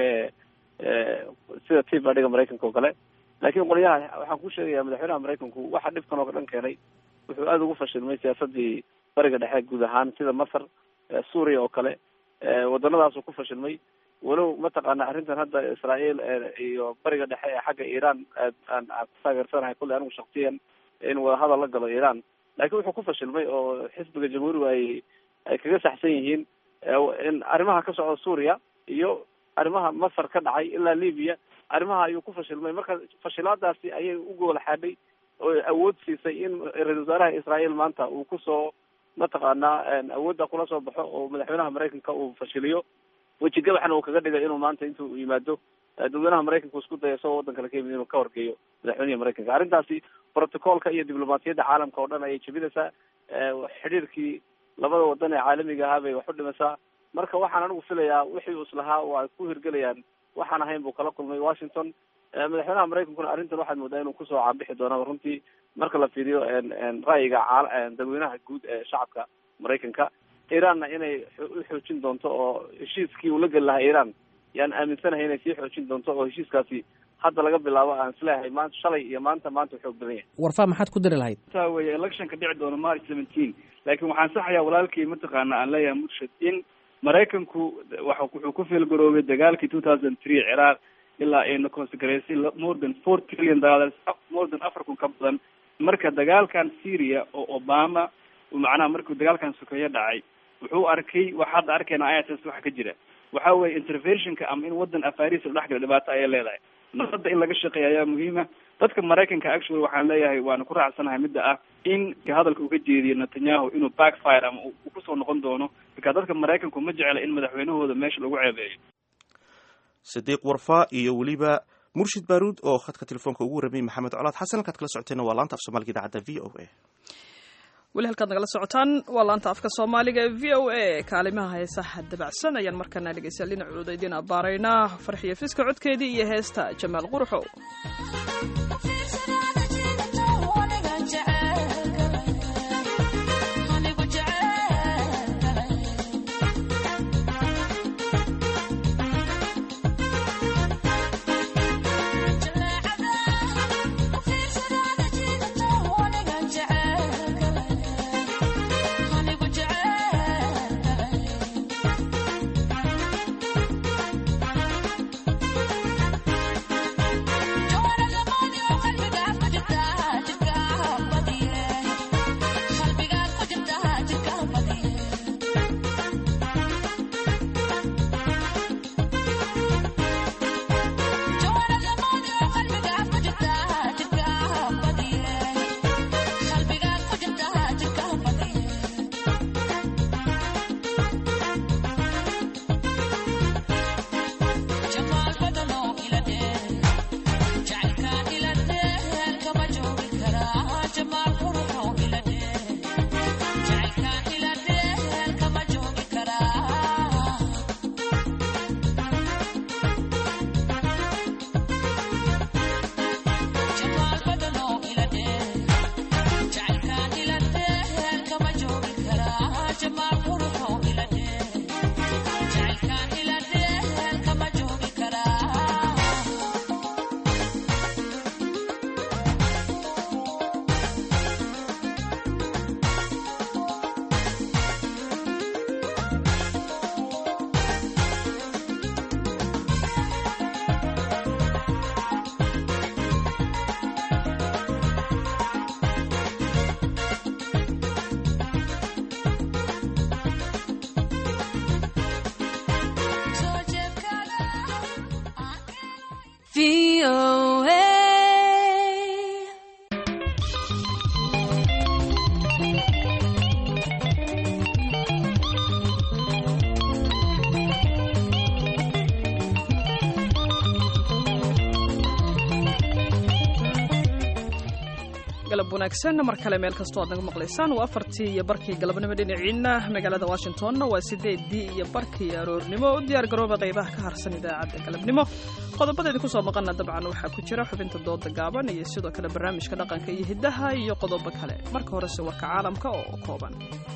ee sida tea partyga maraykanka oo kale laakiin qolyaha waxaan ku sheegayaa madaxweynaha maraykanku waxa dhibkan oo dhan keenay wuxuu aada ugu fashilmay siyaasadii bariga dhexe guud ahaan sida masar suuriya oo kale waddanadaasuu ku fashilmay walow mataqaana arrintan hadda israael iyo bariga dhexe ee xagga iran aan aan ku taageersanahay kulley anigu shaksiyan in wadahadal la galo iran laakiin wuxuu ku fashilmay oo xisbiga jamhuuriga ay ay kaga saxsan yihiin in arrimaha ka socda suuriya iyo arrimaha masar ka dhacay ilaa libya arrimaha ayuu ku fashilmay marka fashilaadaasi ayay u goola xaadhay oo awood siisay in ra-isul wasaaraha israael maanta uu kusoo mataqaanaa awoodda kula soo baxo oo madaxweynaha maraykanka uu fashiliyo wejigabaxna uu kaga dhigay inuu maanta intuu yimaado dadweynaha maraykanka isku daya isagoo waddan kale ka yimid inuu ka horgeeyo madaxweynihi maraykanka arrintaasi protocolka iyo diblomaasiyadda caalamka oo dhan ayay jebinaysaa xidhiirkii labada waddan ee caalamiga ahaa bay wax u dhimaysaa marka waxaan anigu filayaa wixii uu islahaa oo ay ku hirgelayaan waxaan ahayn buu kala kulmay washington madaxweynaha maraykankuna arrintan waxaad moodaa inuu kusoo caabixi doonaba runtii marka la fiiriyo ra'yiga dadweynaha guud ee shacabka maraykanka iranna inay u xoojin doonto oo heshiiskii uu la geli lahaa iran yaan aaminsanahay inay sii xoojin doonto oo heshiiskaasi hadda laga bilaabo aan isleeyahay maanta shalay iyo maanta maanta u xoog badan yahay warfaa maxaad ku dari lahayd taa weeye electionka dhici doono march seventeen laakiin waxaan saxayaa walaalkii mataqaana aan leeyahay murshid in maraykanku wa wuxuu ku fiilgaroobay dagaalkii two thousand three ciraaq ilaa ayna consecraysay more than four trillion dollars more than afar kun ka badan marka dagaalkan syria oo obama macnaha markuu dagaalkan sokeeye dhacay wuxuu arkay wax hadda arkayna iss waxa ka jira waxa weeye interventionka ama in waddan afaris la dhex gala dhibaato ayay leedahay nabadda in laga shaqeeya ayaa muhiima dadka maraykanka actually waxaan leeyahay waana ku raacsanahay midda ah in hadalka uga jeediyo netanyahu inuu backfire ama uu kusoo noqon doono marka dadka maraykanku ma jecla in madaxweynahooda meesha lagu ceebeeyo sidiiq warfa iyo weliba murshid baaruud oo khadka telefoonka ugu warramay maxamed colaad xasan halkaad kala socoteenna waa laanta af soomaaliga idaacadda v o a weli halkaad nagala socotaan waa laanta afka soomaaliga ee v o a kaalimaha heesaha dabacsan ayaan markaana dhegeystayaal dhinacooda idiin abbaaraynaa farxiyo fiska codkeedii iyo heesta jamaal quruxow wanaagsan mar kale meel kastoo aad naga maqlaysaan waa afartii iyo barkii galabnimo dhinaciina magaalada washingtonna waa sideedii iyo barkii aroornimo u diyaar garooba qaybaha ka harsan idaacadda galabnimo qodobadeedi kusoo maqana dabcan waxaa ku jira xubinta dooda gaaban iyo sidoo kale barnaamijka dhaqanka iyo hiddaha iyo qodobo kale marka horese warka caalamka oo kooban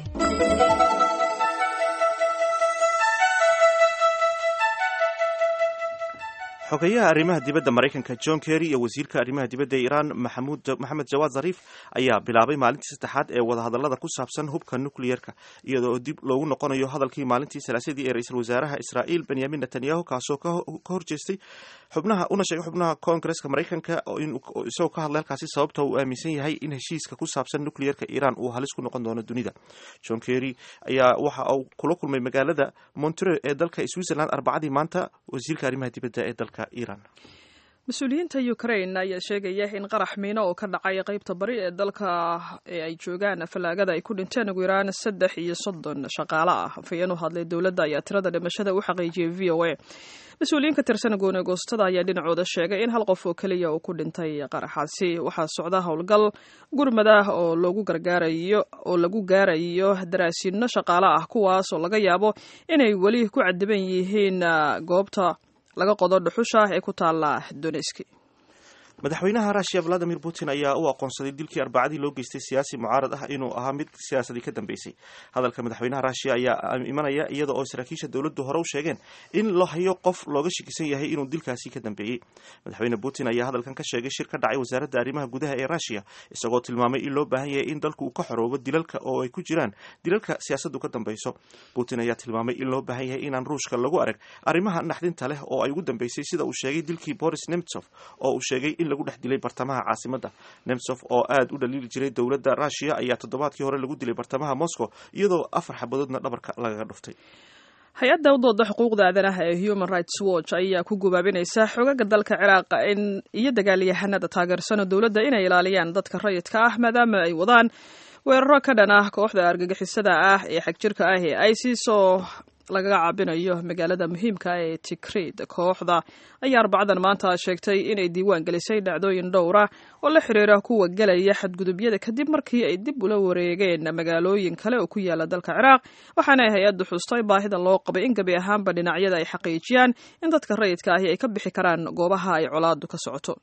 xogeyaha arrimaha dibadda maraykanka john kerry iyo wasiirka arrimaha dibadda ee iiraan maxamed jawaad zariif ayaa bilaabay maalintii saddexaad ee wadahadallada ku saabsan hubka nucliyerka iyadoo dib loogu noqonayo hadalkii maalintii salaasadii ee ra-iisul wasaaraha israa'iil benyamin netanyahu kaasoo ka horjeestay xubnaha una sheegay xubnaha koongareska maraykanka isagoo ka hadlay halkaasi sababta uu aaminsan yahay in heshiiska ku saabsan nucliyerka iiraan uu halis ku noqon doono dunida john kerry ayaa waxa uu kula kulmay magaalada montreux ee dalka switzerland arbacadii maanta wasiirka arrimaha dibadda ee dalka mas-uuliyiinta ukraine ayaa sheegaya in qarax miino oo ka dhacay qaybta bari ee dalka ee ay joogaan fallaagada ay ku dhinteen ugu yaraan saddex iyo soddon shaqaale ah afhayeen u hadlay dowladda ayaa tirada dhimashada u xaqiijiyay v o a mas-uuliyiin ka tirsan goone goostada ayaa dhinacooda sheegay in hal qof oo keliya uu ku dhintay qaraxaasi waxaa socda howlgal gurmadah oo lagu gargaarayo oo lagu gaarayo daraasiino shaqaale ah kuwaas oo laga yaabo inay weli ku cadiban yihiin goobta laga qodo dhuxusha ee ku taala doneski madaxweynaha russiya valadimir putin ayaa u aqoonsaday dilkii arbacadii loo geystay siyaasi mucaarad ah inuu ahaa mid siyaasadii ka dambeysay hadalka madaxweynaha russiya ayaa imanaya iyada oo saraakiisha dowladdu hore u sheegeen in la hayo qof looga shakisan yahay inuu dilkaasi ka dambeeyey madaxweyne putin ayaa hadalkan ka sheegay shir ka dhacay wasaaradda arrimaha gudaha ee russiya isagoo tilmaamay in loo baahan yahay in dalku uu ka xoroobo dilalka oo ay ku jiraan dilalka siyaasaddu ka dambeyso putin ayaa tilmaamay in loo baahan yahay inaan ruushka lagu arag arrimaha naxdinta leh oo ay ugu dambeysay sida uu sheegay dilkii boris nemtsov oo uu sheegay in lagu dhex dilay bartamaha caasimada nemtsov oo aad u dhaliili jiray dowladda russiya ayaa toddobaadkii hore lagu dilay bartamaha moscow iyadoo afar xabadoodna dhabarka lagaga dhuftay hay-adda u dooda xuquuqda aadanaha ee human rights watch ayaa ku gubaabinaysa xogaga dalka ciraaq in iyo dagaalyahanada taageersano dowladda inay ilaaliyaan dadka rayidka ah maadaama ay wadaan weeraro ka dhan ah kooxda argagixisada ah ee xagjirka ah ee isis oo lagaga caabinayo magaalada muhiimka ee tikrid kooxda ayaa arbacadan maanta sheegtay inay diiwaan gelisay dhacdooyin dhowra oo la xiriira kuwa gelaya xadgudubyada kadib markii ay dib ula wareegeen magaalooyin kale oo ku yaala dalka ciraaq waxaana ay hay-addu xustay baahida loo qabay in gebi ahaanba dhinacyada ay xaqiijiyaan in dadka rayidka ahi ay ka bixi karaan goobaha ay colaadu ka socoto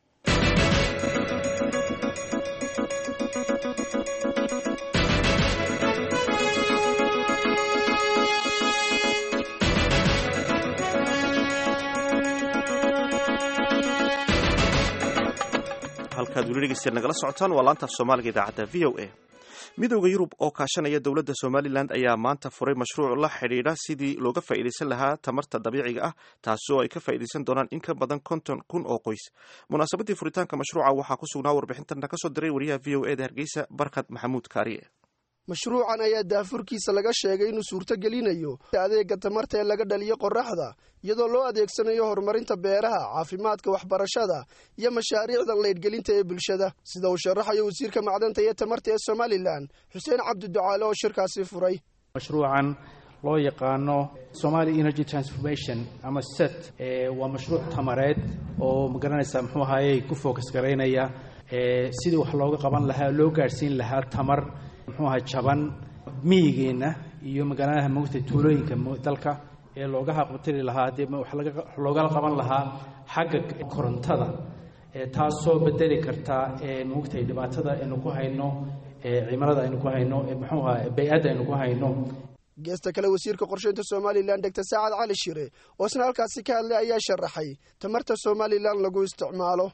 halkaad weli dhegeystayaal nagala socotaan waa laanta af soomaaliga idaacadda v o a midooda yurub oo kaashanaya dowladda somalilan ayaa maanta furay mashruuc la xidhiidha sidii looga faa'iidaysan lahaa tamarta dabiiciga ah taasoo ay ka faa'iidaysan doonaan in ka badan konton kun oo qoys munaasabaddii furitaanka mashruuca waxaa ku sugnaa warbixintana ka soo diray wariyaha v o e da hargeysa barkad maxamuud kaariye mashruucan ayaa daafurkiisa laga sheegay inuu suurto gelinayo adeega tamarta ee laga dhaliyo qoraxda iyadoo loo adeegsanayo horumarinta beeraha caafimaadka waxbarashada iyo mashaariicda laydhgelinta ee bulshada sida uu sharaxayo wasiirka macdanta iyo tamarta ee somalilan xuseen cabdiducaale oo shirkaasi furay mashruucan loo yaqaano somali energy transformation ama set waa mashruuc tamareed oo magaranaysa muxuu ahaaye ku focus garaynaya sidii wax looga qaban lahaa loo gaadhsiin lahaa tamar muxuu ahaa jaban miyigeenna iyo magaaladaha mogta tuulooyinka dalka ee looga haqbatiri lahaa dee wax loogala qaban lahaa xagga korontada taasoo bedeli karta mogtay dhibaatada aynu ku hayno cimilada aynu ku hayno muxuu ahaa bay-adda aynu ku hayno geesta kale wasiirka qorsheynta somalilan degtor saacad cali shire oo isna halkaasi ka hadlay ayaa sharaxay tamarta somalilan lagu isticmaalo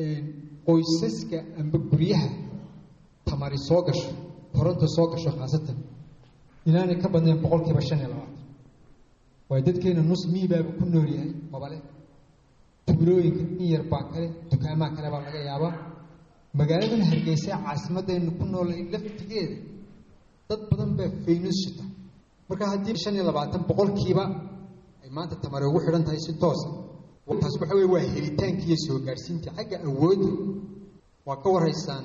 qoysaska amba guryaha tamari soo gasho koronta soo gasho khaasatan inaanay ka badnayn boqolkiiba shan iyo labaatan waayo dadkeena nus miibaaba ku nool yahay qobale tuulooyinka in yar baa kale dukaamaha kale baa laga yaabaa magaaladan hargeysa caasimadaynu ku noolay laftigeeda dad badan baa faynus shita marka haddii shan iyo labaatan boqolkiiba ay maanta tamari ugu xidhan tahay si toosa taas waxa weye waa helitaanki iyo soo gaadhsiinta xagga awoodda waa ka warhaysaan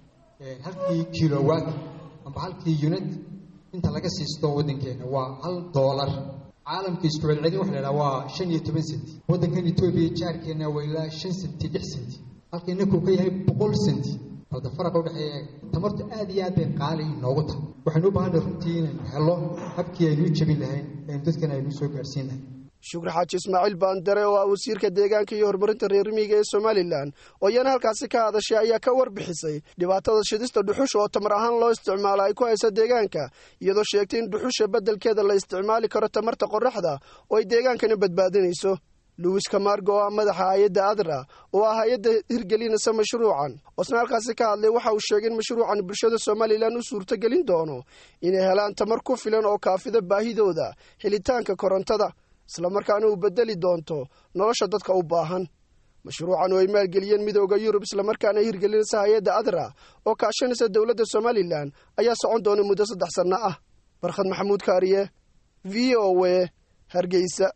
halkii kilowatt amba halkii unit inta laga siisto waddankeena waa hal doolar caalamka isku celcelin waxa la idhaha waa shan iyo toban senti waddankan etoobiya jaarkeena waa ilaa shan senti lix senti halka inaku ka yahay boqol senti hadda faraqa udhexeeya tamartu aad iyo aad bay qaali noogu tahay waxaynu u baahanay runtii inaynu helo habkii aynu u jebin lahayn aynu dadkan aynu soo gaarhsiin lahayn shukri xaaji ismaaciil baandare oo ah wasiirka deegaanka iyo horumarinta reer miyiga ee somalilan oo iyana halkaasi ka hadashay ayaa ka warbixisay dhibaatada shidista dhuxusha oo tamar ahaan loo isticmaalo ay ku hayso deegaanka iyadoo sheegtay in dhuxusha beddelkeeda la isticmaali karo tamarta qorraxda oo ay deegaankana badbaadinayso luwis kamargo oo ah madaxa hay-adda adra oo ah hay-adda hirgelinaysa mashruucan oosna halkaasi ka hadlay waxa uu sheegay in mashruucan bulshada somalilan u suurtogelin doono inay helaan tamar ku filan oo kaafida baahidooda helitaanka korontada islamarkaana uu bedeli doonto nolosha dadka u baahan mashruucan oo ay maalgeliyeen midooda yurub islamarkaana hirgelinaysa hay-adda adra oo kaashanaysa dowladda somalilan ayaa socon doona muddo saddex sanno ah barkhad maxamuud kaariye v o a hargeysa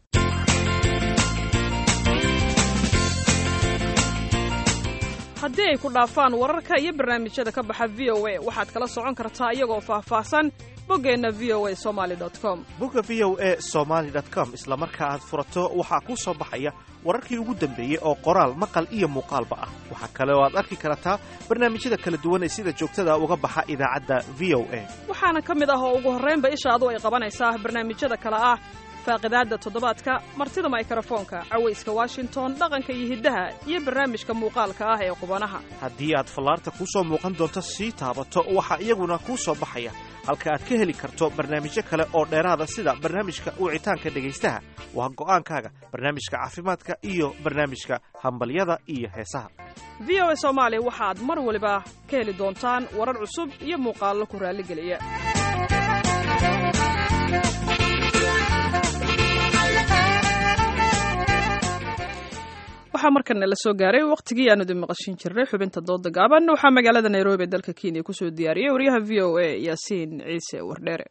haddii ay ku dhaafaan wararka iyo barnaamijyada ka baxa v o a waxaad kala socon kartaa iyagoo faahfaahsan boggeenna v o a somaali com bogga v o a somaali com isla marka aad furato waxaa kuu soo baxaya wararkii ugu dambeeyey oo qoraal maqal iyo muuqaalba ah waxaa kale oo aad arki kartaa barnaamijyada kala duwan ee sida joogtada uga baxa idaacadda v o a waxaana ka mid ah oo ugu horraynba ishaadu ay qabanaysaa barnaamijyada kale ah faaqidaadda toddobaadka martida maykrofoonka cawayska washington dhaqanka iyo hiddaha iyo barnaamijka muuqaalka ah ee qubanaha haddii aad fallaarta kuu soo muuqan doonto sii taabato waxaa iyaguna kuu soo baxaya halka aad ka heli karto barnaamijyo kale oo dheeraada sida barnaamijka wicitaanka dhegaystaha waa go'aankaaga barnaamijka caafimaadka iyo barnaamijka hambalyada iyo heesaha v o a soomaali waxaad mar waliba ka heli doontaan warar cusub iyo muuqaallo ku raalligeliya waxaa markana la soo gaaray wakhtigii aanu idin maqashin jirnay xubinta dooda gaaban waxaa magaalada nairobi ee dalka kenya kusoo diyaariyey waryaha v o a yaasiin ciise wardheere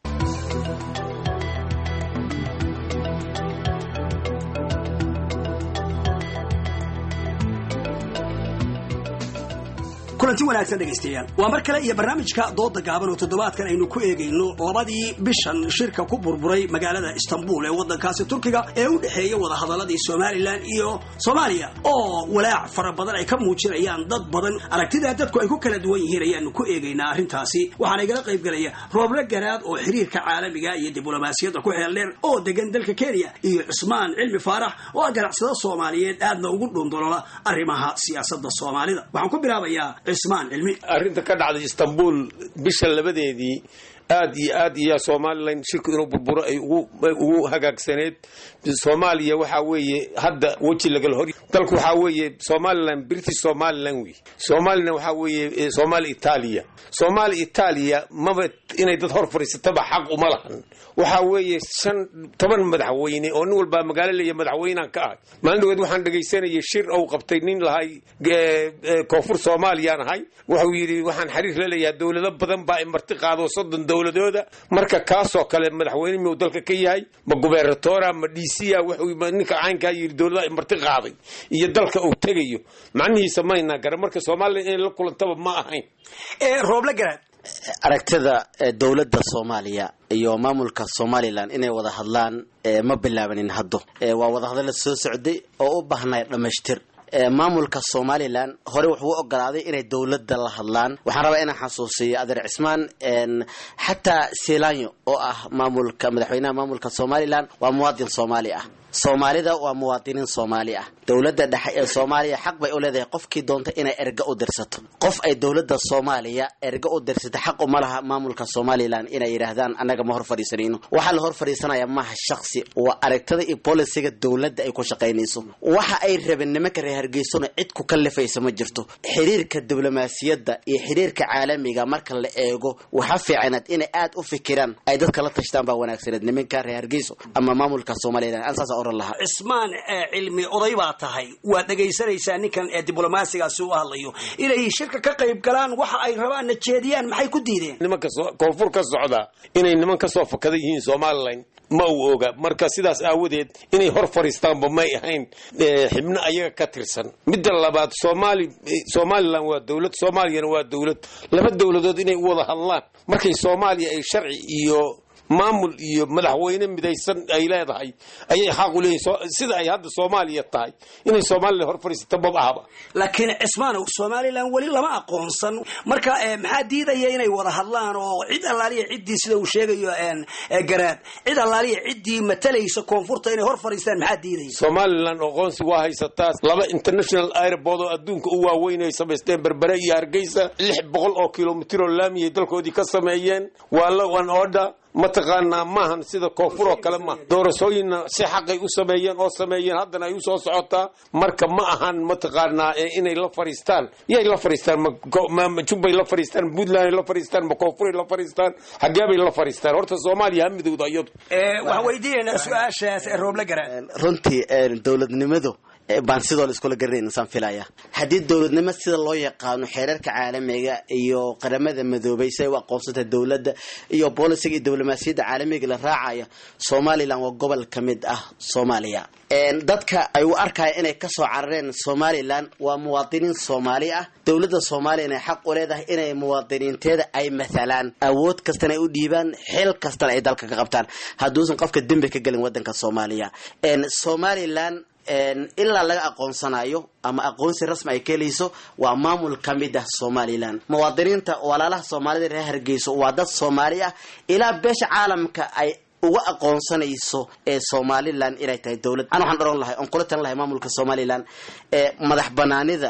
kulanti wanaagsan dhegaystayaal waa mar kale iyo barnaamijka dooda gaaban oo toddobaadkan aynu ku eegayno labadii bishan shirka ku burburay magaalada istanbul ee waddankaasi turkiga ee u dhexeeya wadahadaladii somalilan iyo soomaaliya oo walaac fara badan ay ka muujinayaan dad badan aragtida dadku ay ku kala duwan yihiin ayaanu ku eegaynaa arrintaasi waxaana igala qaybgelaya rooble garaad oo xiriirka caalamiga iyo diblomaasiyadda ku xeeldheer oo degan dalka kenya iyo cusmaan cilmi faarax oo ah ganacsado soomaaliyeed aadna ugu dhundolola arrimaha siyaasadda soomaalida waxaan ku bilaabayaa arrinta ka dhacday istanbul bisha labadeedii aad iyo aad iyo somalilan shirku inuu burburo ay ugu hagaagsaneed soomaaliya waxaa weeye hadda weji lagala hor dalku waxaa weeye somalilan british somalilan wey somalilan waxaa weeye somaali itaaliya somaali itaaliya maba inay dad hor fadhiisataba xaq uma lahan waxaa weeye shan toban madaxweyne oo nin walbaa magaalo leeya madaxweynaan ka ahay maalin dhaweed waxaan dhegaysanayay shir ou qabtay nin lahay koonfur soomaaliyaan ahay wuxuu yidhi waxaan xiriir la leeyahay dowlado badan baa i marti qaado soddon dowladooda marka kaasoo kale madaxweyne miyuu dalka ka yahay ma gubernatora ma dca wuxuu ninka caynkaa yidhi dowladaha i marti qaaday iyo dalka uu tegayo macnihiisa mayna garan marka somalilan inay la kulantaba ma ahayn rooble garaad aragtida dowladda soomaaliya iyo maamulka somalilan inay wada hadlaan ma bilaabanin haddo waa wadahadalla soo socday oo u baahnay dhammaystir maamulka somalilan hore wuxuu u ogolaaday inay dowladda la hadlaan waxaan rabaa inaan xasuusiyo adeer cismaan xataa selanyo oo ah maamulka madaxweynaha maamulka somalilan waa muwaadin soomaali ah soomaalida waa muwaadiniin soomaali ah dowladda dhexe ee soomaaliya xaq bay u leedahay qofkii doonta inay erga u dirsato qof ay dowladda soomaaliya erga u dirsata xaq uma laha maamulka somalilan inay yidhaahdaan annaga ma hor fadhiisanayno waxaa la hor fadhiisanaya maaha shaksi waa aragtada iyo bolisiga dowladda ay ku shaqaynayso waxa ay rabeen nimanka reer hargeysona cid ku kallifaysa ma jirto xiriirka diblomaasiyadda iyo xiriirka caalamiga marka la eego waxa fiicanaad inay aad u fikiraan ay dadka la tashtaan baa wanaagsaneed nimanka reer hargeyso ama maamulka somalilan ansaas oran lahaa cismaan cilmi oday baa tahay waad dhegaysanaysaa ninkan ee diblomaasigaasi u hadlayo inay shirka ka qayb galaan waxa ay rabaan na jeediyaan maxay ku diideen nimanka koonfur ka socda inay niman ka soo fakada yihiin somalilan ma uu oga marka sidaas aawadeed inay hor fadhiistaanba may ahayn xibno ayaga ka tirsan midda labaad somaali somalilan waa dowlad soomaaliyana waa dowlad laba dowladood inay u wada hadlaan markay soomaaliya ay sharci iyo maamul iyo madaxweyne midaysan ay leedahay ayay xaq u leeyihin sida ay hadda soomaaliya tahay inay somalilan hor fadhiisata maba ahaba laakiin cismaanow somalilan weli lama aqoonsan marka maxaa diidaya inay wada hadlaan oo cid allaaliya ciddii sida uu sheegayo garaad cid allaaliya ciddii matalaysa koonfurta inay hor fadhiistaan maxaa diidaya somalilan aqoonsi waa haysataa laba international airport oo adduunka u waaweyn ay samaysteen berbere iyo hargeysa lix boqol oo kilomitir oo laamiyay dalkoodii ka sameeyeen waa la one order mataqaanaa maahan sida koonfur oo kale maaha doorashooyinna si xaqay u sameeyeen oo sameeyeen haddana ay usoo socotaa marka ma ahan mataqaanaa inay la fadhiistaan yay la fadhiistaan ma jubbay la fadhiistaan puntland ay la fadhiistaan ma koonfuray la fadhiistaan xageebay la fadhiistaan horta soomaaliya ha midowda iyadu waxaan weydiinaynaa su-aashaas rooble garaan runtii dowladnimadu baan sidoo la iskula garanayn insaan filaya haddii dowladnimo sida loo yaqaano xeerarka caalamiga iyo qaramada madoobay si ay u aqoonsatay dowladda iyo boolisiga iyo diblomaasiyadda caalamiga la raacaya somalilan waa gobol ka mid ah soomaaliya dadka ay u arkaya inay kasoo carareen somalilan waa muwaadiniin soomaali ah dowladda soomaaliya inay xaq u leedahay inay muwaadiniinteeda ay mathalaan awood kastana ay u dhiibaan xil kastana ay dalka ka qabtaan hadduusan qofka dembi ka gelin wadanka soomaaliya somalilan ilaa laga aqoonsanayo ama aqoonsi rasmi ay ka helayso waa maamul ka mid ah somalilan muwaadiniinta walaalaha soomaalida reer hargeyso waa dad soomaali ah ilaa beesha caalamka ay uga aqoonsanayso ee somalilan inay tahay dowlad an waxaan oran lahay oon kula talan lahay maamulka somalilan ee madax banaanida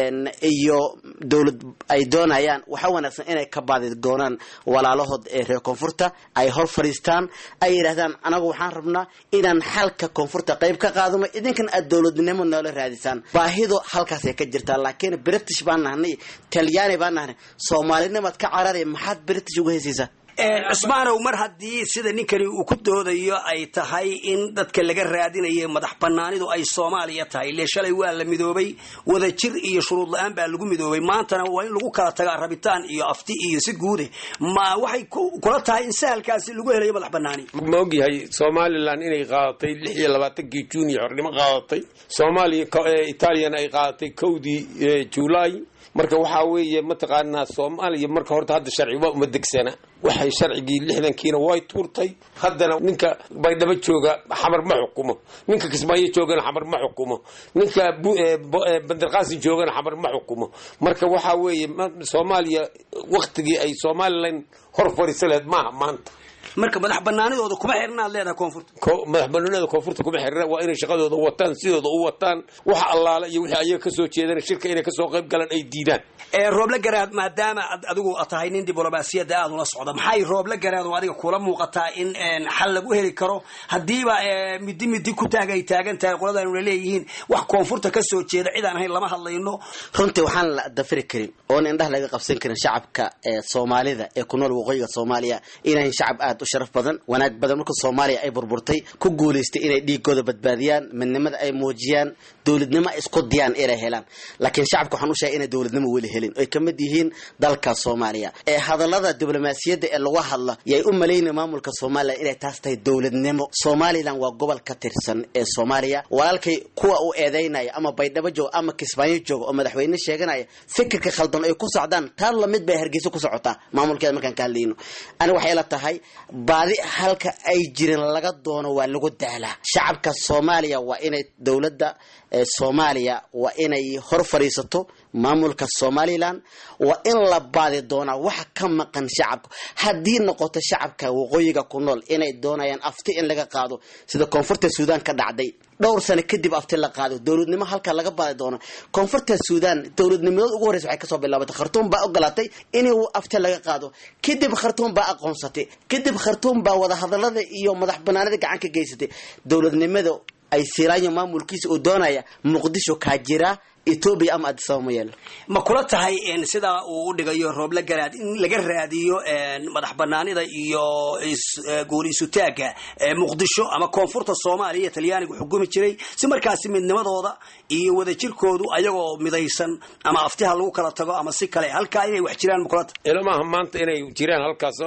iyo dowlad ay doonayaan waxa wanaagsan inay ka baadi doonaan walaalahood ee reer koonfurta ay hor fadhiistaan ay yidhahdaan anagu waxaan rabnaa inaan xalka koonfurta qayb ka qaadano idinkan aad dowladnimo noola raadisaan baahido halkaasay ka jirtaa laakiin british baan nahnay talyaani baan nahnay soomaalinimaad ka carari maxaad british uga heysaysaa cusmaanow mar haddii sida ninkani uu ku doodayo ay tahay in dadka laga raadinayo madax banaanidu ay soomaaliya tahay ile shalay waa la midoobay wadajir iyo shuruud la-aan baa lagu midoobay maantana waa in lagu kala tagaa rabitaan iyo afti iyo si guude ma waxay kula tahay in sahalkaasi lagu helayo madax banaani ma ogyahay somalilan inay qaadatay lix iyo labaatankii juun iyo xornimo qaadatay soomaaliya italiana ay qaadatay kowdii juulaay marka waxaa weeye mataqaanaa soomaaliya marka horta hadda sharciba uma degsana waxay sharcigii lixdankiina way tuurtay haddana ninka baydhabo jooga xamar ma xukumo ninka kismaayo joogana xamar ma xukumo ninka bandarqaasin joogana xamar ma xukumo marka waxaa weeye soomaaliya waktigii ay somalilan hor fadhiisa laheed maaha maanta marka madax banaanidooda kuma xirnaad leedahay koonfurta madax banaanida koonfurta kuma xirna waa inay shaqadooda wataan sidooda u wataan waxa allaala iyo wixii ayaga kasoo jeedana shirka inay kasoo qayb galaan ay diidaan rooble garaad maadaama adigu tahay nin diblomaasiyadda aada ula socda maxay rooble garaad oo adiga kula muuqataa in xal lagu heli karo haddiiba midi midi ku taag ay taagan tahay qoladaanuna leeyihiin wax koonfurta kasoo jeeda cid aan ahayn lama hadlayno runtii waxaan la dafiri karin oon indhaha laga qabsan karin shacabka soomaalida ee ku nool waqooyiga soomaaliya inayn shacab aada u sharaf badan wanaag badan marka soomaaliya ay burburtay ku guulaystay inay dhiigooda badbaadiyaan midnimada ay muujiyaan dowladnimo isku diyaan inay helaan laakiin shacabka waxaan u sheegay inay dowladnimo weli helin oy ka mid yihiin dalka soomaaliya ee hadallada diblomaasiyadda ee lagu hadla yay u malaynaya maamulka somalilan inay taas tahay dowladnimo somalilan waa gobol ka tirsan ee soomaaliya walaalkay kuwa uu eedeynaya ama baydhabo jooga ama kismaayo jooga oo madaxweyne sheeganaya fikirka khaldan ay ku socdaan taan lamid bay hargeysa ku socotaa maamulkeeda markaan ka hadlayno ani waxay la tahay baadi halka ay jirin laga doono waa lagu daalaa shacabka soomaaliya waa inay dowladda soomaaliya waa inay hor fadhiisato maamulka somalilan waa in la baadi doonaa waxa ka maqan shacabka haddii noqoto shacabka waqooyiga ku nool inay doonayaan afti in laga qaado sida koonfurta suudaan ka dhacday dhowr sano kadib afti la qaado dowladnimo halka laga baadi doono koonfurta suudaan dowladnimadooda ugu horreysa waxay kasoo bilaabatay khartuum baa ogolaatay in afti laga qaado kadib khartuum baa aqoonsatay kadib khartuum baa wadahadalada iyo madax banaanida gacan ka geysatay dowladnimada ay siraayo maamulkiisa uu doonaya muqdisho kaa jira etoobiya ama adisaba ma yeelo ma kula tahay sidaa uu u dhigayo rooble garaad in laga raadiyo madax banaanida iyo guuliisutaagga muqdisho ama koonfurta soomaaliya iyo talyaanigu xukumi jiray si markaasi midnimadooda iyo wadajirkoodu ayagoo midaysan ama aftiha lagu kala tago ama si kale halkaa inay wax jiraan ma kula tahay ilamaha maanta inay jiraan halkaas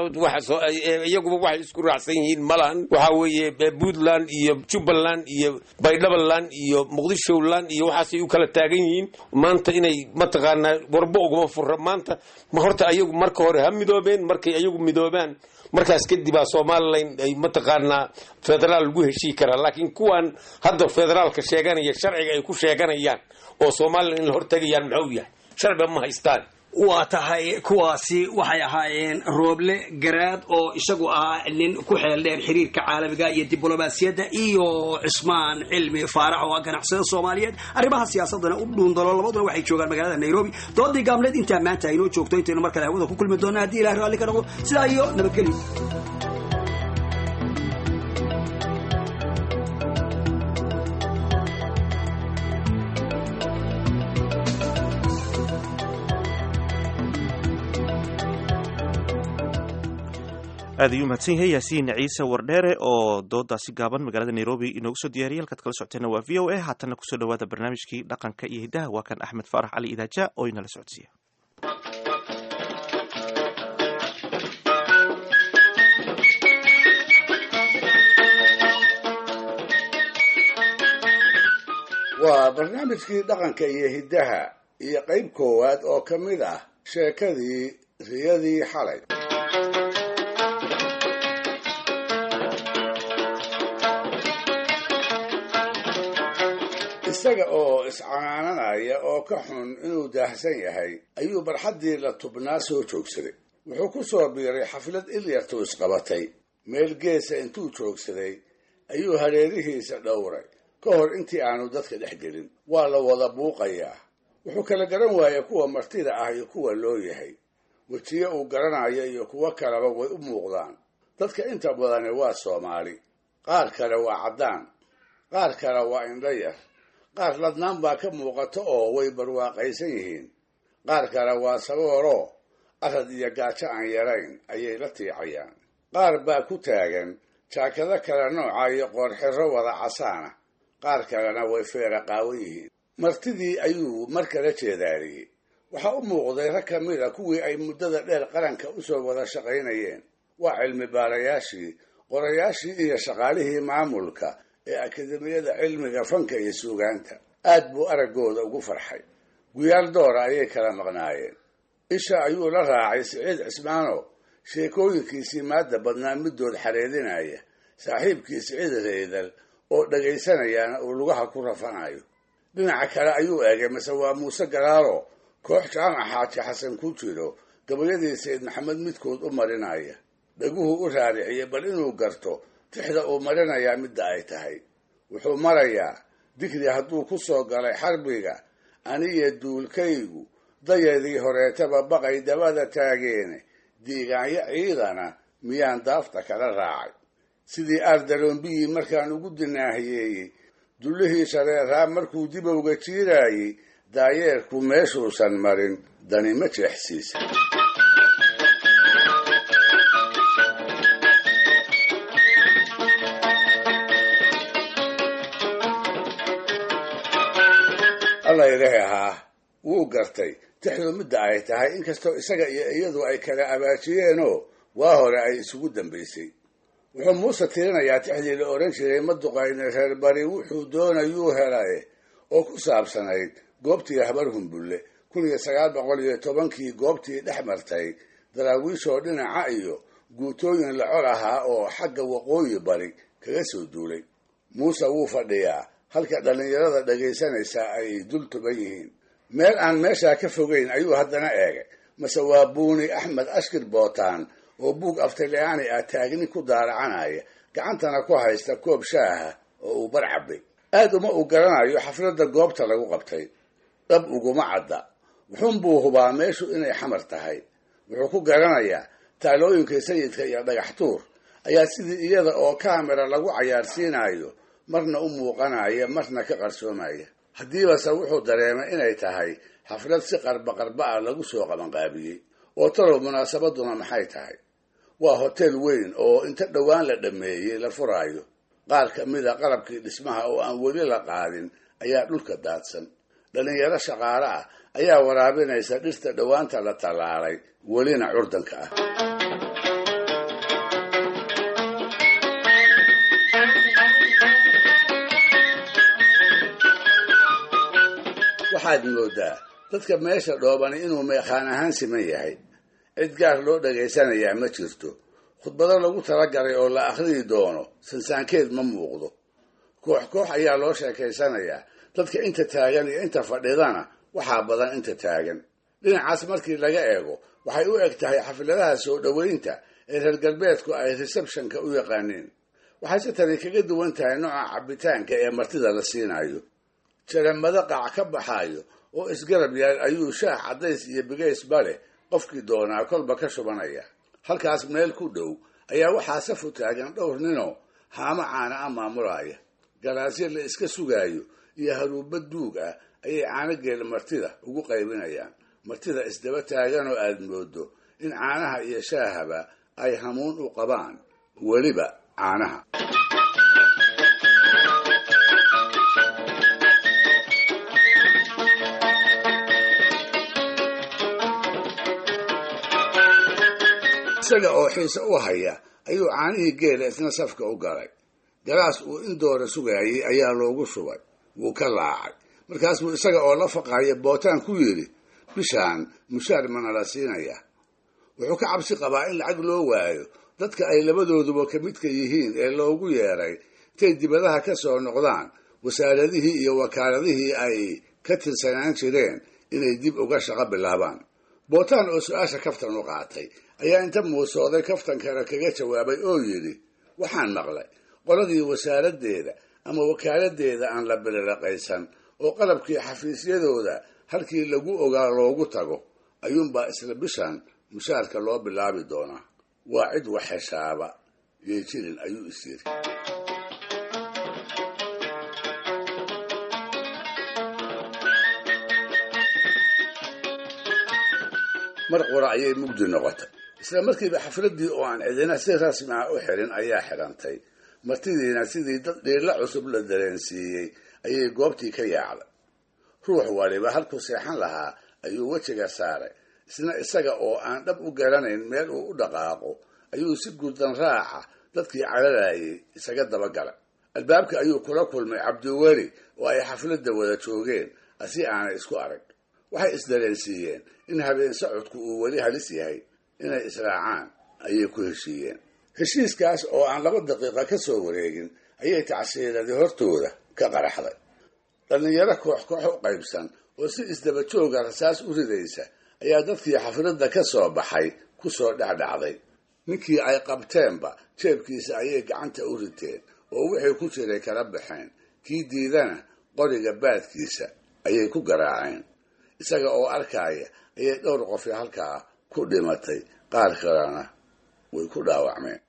iyaguba waxay isku raacsan yihiin malahan waxaa weeye puntland iyo jubbaland iyo baydhabaland iyo muqdisholand iyo waxaasay u kala taagan yihiin maanta inay mataqaanaa warbo uguma fura maanta ma horta ayagu marka hore ha midoobeen markay ayagu midoobaan markaas kadibaa somalilan ay mataqaanaa federaal lagu heshii karaa laakiin kuwan hadda federaalka sheeganaya sharciga ay ku sheeganayaan oo somalilan in la hortegayaan maxuu yahay sharciba ma haystaan waa tahay kuwaasi waxay ahaayeen rooble garaad oo isagu ahaa nin ku xeel dheer xiriirka caalamiga iyo diblomaasiyadda iyo cismaan cilmi faarax oo ah ganacsada soomaaliyeed arrimaha siyaasadana u dhuundalo labaduna waxay joogaan magaalada nairobi doodii gaabneed intaa maanta aynoo joogto intaynu mar kale hawada ku kulmi doona haddii ilahi raalli ka noqdo sidaa iyo nabadgelyo aad ayuu mahadsan yahay yaasiin ciise wardheere oo doodaasi gaaban magaalada nairobi inoogu soo diyaariyay halkaad kala socoteena waa v o a haatanna kusoo dhawaada barnaamijkii dhaqanka iyo hiddaha waa kan axmed faarax cali idaaja oo inala socodsiiya waa barnaamijkii dhaqanka iyo hiddaha iyo qayb koowaad oo ka mid ah sheekadii riyadii xalay isaga oo iscanaananaya oo ka xun inuu daahsan yahay ayuu barxaddii la tubnaa soo joogsaday wuxuu ku soo biiray xaflad ilyartu isqabatay meel geesa intuu joogsaday ayuu hareerihiisa dhowray ka hor intii aanu dadka dhex gelin waa la wada buuqayaa wuxuu kala garan waayay kuwa martida ah iyo kuwa loo yahay wejiye uu garanayo iyo kuwo kaleba way u muuqdaan dadka inta badani waa soomaali qaar kale waa caddaan qaar kale waa indho yar qaar ladnaan baa ka muuqato oo way barwaaqaysan yihiin qaar kale waa sabooroo arad iyo gaajo aan yarayn ayay la tiicayaan qaar baa ku taagan jaakado kale nooca iyo qoorxiro wada casaana qaar kalena way feera qaawan yihiin martidii ayuu mar kala jeedaariyey waxaa u muuqday rag ka mid a kuwii ay muddada dheer qaranka u soo wada shaqaynayeen waa cilmi baarayaashii qorayaashii iyo shaqaalihii maamulka ee akademiyada cilmiga fanka iyo suugaanta aad buu araggooda ugu farxay guyaal doora ayay kala maqnaayeen isha ayuu la raacay siciid cismaano sheekooyinkiisii maadda badnaa middood xareedinaya saaxiibkii siciid reedal oo dhagaysanayaana uu lugaha ku rafanayo dhinaca kale ayuu eegay mase waa muuse galaalo koox jaamac xaaji xasan ku jiro gabayadii sayid maxamed midkood u marinaya dhaguhu u raariciyey bal inuu garto tixda uu marinayaa midda ay tahay wuxuu marayaa digri hadduu ku soo galay xarbiga aniyo duulkaygu dayadii horeetaba baqay dabada taageene diigaanyo ciidana miyaan daafta kala raacay sidii aardaroombiyi markaan ugu dinaahiyeeyey dullihii shareeraa markuu dibowga jiiraayey daayeerku meeshuusan marin dani ma jeexsiisa alla ilahi ahaa wuu gartay tixdu midda ay tahay inkastoo isaga iyo iyadu ay kala abaajiyeenoo waa hore ay isugu dambaysay wuxuu muuse tirinayaa tixdii la odhan jiray maduqayne reer bari wuxuu doonayuu helaye oo ku saabsanayd goobtii habar humbulle kun iyo sagaal boqol iyo tobankii goobtii dhex martay daraawiishoo dhinaca iyo guutooyin la col ahaa oo xagga waqooyi bari kaga soo duulay muuse wuu fadhiyaa halka dhallinyarada dhagaysanaysaa ay dul tuban yihiin meel aan meeshaa ka fogeyn ayuu haddana eegay mase waa buuni axmed ashkir bootaan oo buug aftalyaani ah taagni ku daaracanaya gacantana ku haysta koob shaaha oo uu bar cabbay aad uma uu garanayo xafladda goobta lagu qabtay dhab uguma cadda wuxuunbuu hubaa meeshu inay xamar tahay wuxuu ku garanayaa taalooyinka sayidka iyo dhagax tuur ayaa sidii iyada oo kaamera lagu cayaarsiinayo marna u muuqanaya marna ka qarsoomaya haddiibase wuxuu dareemay inay tahay xaflad si qarba qarba ah lagu soo qabanqaabiyey oo talow munaasabaduna maxay tahay waa hotel weyn oo inta dhowaan la dhammeeyey la furaayo qaar ka mida qalabkii dhismaha oo aan weli la qaadin ayaa dhulka daadsan dhallinyaro shaqaale ah ayaa waraabinaysa dhirta dhowaanta la tallaalay welina curdanka ah waxaa waxaad moodaa dadka meesha dhoobani inuu meeqaan ahaan siman yahay cid gaar loo dhagaysanayaa ma jirto khudbado lagu talagalay oo la akhriyi doono sansaankeed ma muuqdo koox koox ayaa loo sheekaysanayaa dadka inta taagan iyo inta fadhidana waxaa badan inta taagan dhinacaas markii laga eego waxay u eg tahay xafladaha soo dhoweynta ee reer galbeedku ay receptionka u yaqaaniin waxayse tani kaga duwan tahay nooca cabbitaanka ee martida la siinayo jaramado qaac ka baxaayo oo isgarab yaal ayuu shaah caddays iyo bigaysba leh qofkii doonaa kolba ka shubanaya halkaas meel ku dhow ayaa waxaa safu taagan dhowr ninoo haamo caana a maamulaya galaasyo la iska sugaayo iyo haruubba duug ah ayay caanogeel martida ugu qaybinayaan martida isdaba taaganoo aad moodo in caanaha iyo shaahaba ay hamuun u qabaan weliba caanaha isaga oo xiise u haya ayuu caanihii geela isna safka u galay galaas uu in doora sugaayey ayaa loogu shubay wuu ka laacay markaas buu isaga oo la faqaya bootaan ku yidhi bishaan mushaar mana la siinaya wuxuu ka cabsi qabaa in lacag loo waayo dadka ay labadooduba ka midka yihiin ee loogu yeeray intay dibadaha ka soo noqdaan wasaaradihii iyo wakaaladihii ay ka tirsanaan jireen inay dib uga shaqo bilaabaan bootaan oo su-aasha kaftan u qaatay ayaa inta muusooday kaftan kale kaga jawaabay oo yidhi waxaan maqlay qoladii wasaaraddeeda ama wakaaladdeeda aan la bililaqaysan oo qalabkii xafiisyadooda halkii lagu ogaa loogu tago ayuunbaa isla bishan mushaarka loo bilaabi doonaa waa cid wax heshaaba yay jirin ayuu is yiri mar qura ayay mugdi noqotay isla markiiba xafladdii oo aan cidina si rasmi ah u xirin ayaa xidhantay martidiina sidii dad dhiilla cusub la dareensiiyey ayay goobtii ka yaacday ruux waliba halkuu seexan lahaa ayuu wejiga saaray isna isaga oo aan dhab u garanayn meel uu u dhaqaaqo ayuu si gurdan raaca dadkii caralayay isaga dabagalay albaabka ayuu kula kulmay cabdiweli oo ay xafladda wada joogeen asi aanay isku arag waxay isdareensiiyeen in habeen socodku uu weli halis yahay inay israacaan ayay ku heshiiyeen heshiiskaas oo aan laba daqiiqa ka soo wareegin ayay tacsiiradii hortooda ka qaraxday dhallinyaro koox koox u qaybsan oo si isdaba jooga rasaas u ridaysa ayaa dadkii xafladda ka soo baxay ku soo dhexdhacday ninkii ay qabteenba jeebkiisa ayay gacanta u riteen oo wixii ku jiray kala baxeen kii diidana qoriga baadkiisa ayay ku garaaceen isaga oo arkaaya ayay dhowr qofi halkaa ku dhimatay qaar kalena way ku dhaawacmeen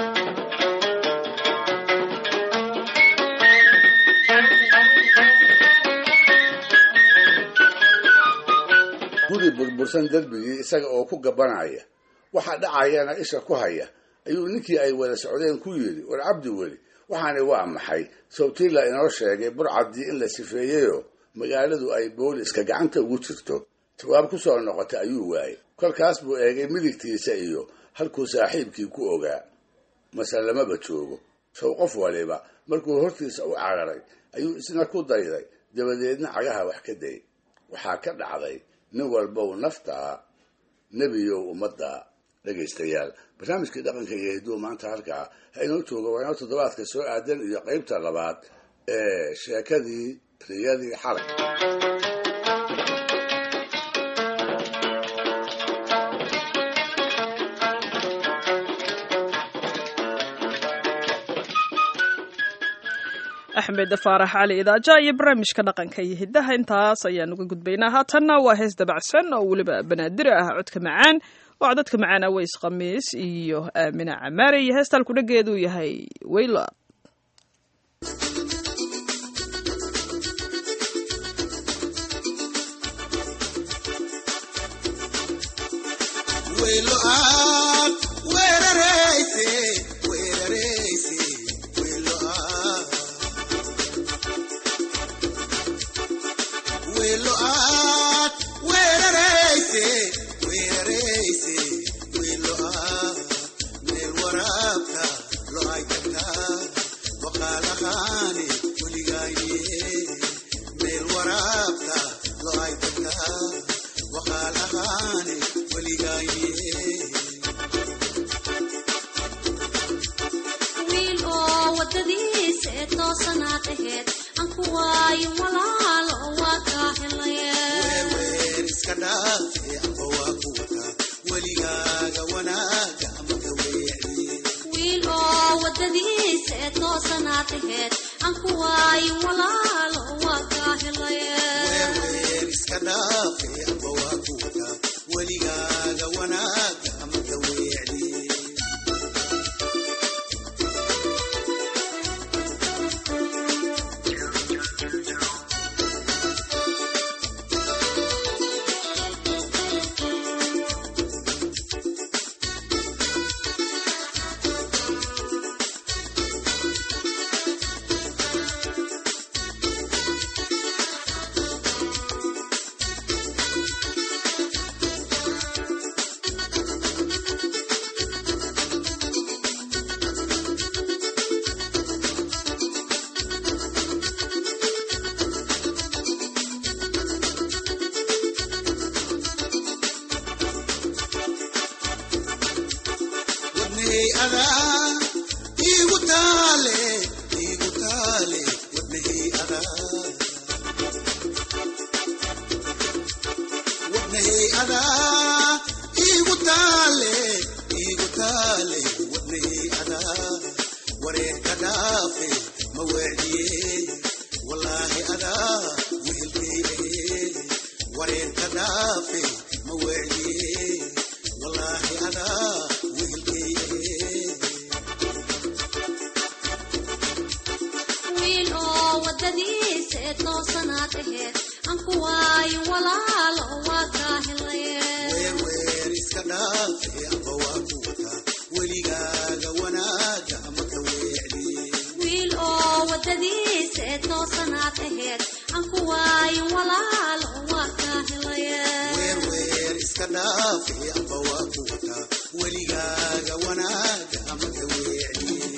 guri burbursan derbigii isaga oo ku gabanaya waxa dhacayana isha ku haya ayuu ninkii ay wada socdeen ku yidhi war cabdi weli waxaani waa maxay sawtiila inoo sheegay burcaddii in la sifeeyeyoo magaaladu ay booliska gacanta ugu jirto jawaab ku soo noqotay ayuu waayey kolkaas buu eegay midigtiisa iyo halkuu saaxiibkii ku ogaa mase lamaba joogo sow qof waliba markuu hortiisa u cararay ayuu isna ku dayday dabadeedna cagaha wax ka day waxaa ka dhacday nin walbow naftaa nebiyow ummadda dhegaystayaal barnaamijkii dhaqanka iyo hidduu maanta halkaa ha inoo jooga waa inoo toddobaadka soo aadan iyo qaybta labaad ee sheekadii riyadii xalay axmed faarax cali idaaja iyo barnaamijka dhaqanka iyo hiddaha intaas ayaan uga gudbaynaa haatanna waa hees dabacsan oo weliba banaadiri ah codka macaan oo codadka macaan aweys khamiis iyo aamina camaare iyo heestaan kudhageedu yahay weyla meel waraabka lo toosanaad aheed aan ku waayo walaalo waa kaa helaye iska dhaafe amba waa ku wataa weligaaga wanaaga ama ka weecdiye wiil oo wadadiisa ee toosanaad aheed aan ku waayo walaalo waa kaa helaye weer iska dhaafe amba waa ku wataa weligaaga wanaaga ama ka weecdiye wadnahey adaa iigu taale iigu taale wadnahey adaa wadnahey adaa iigu taale iigu taale wadnahey adaa wareerka dhaafe ma weecdiye wallaahi adaa wehelkay ahe wareerka dhaafe ma weecdiye wallaahi adaa wehelkay ahe wiil oo wadadiisa ee toosanaad aheed aan ku waayo walaalo waa kaa helaye weer iska dhaafe amba waa ku wataa weligaaga wanaaga ama ka weecdiye wiil oo wadadiisa ee toosanaad aheed aan ku waayo walaalo waa kaa helaye weer iska dhaafe amba waa ku wataa weligaaga wanaaga ama ka weecdiye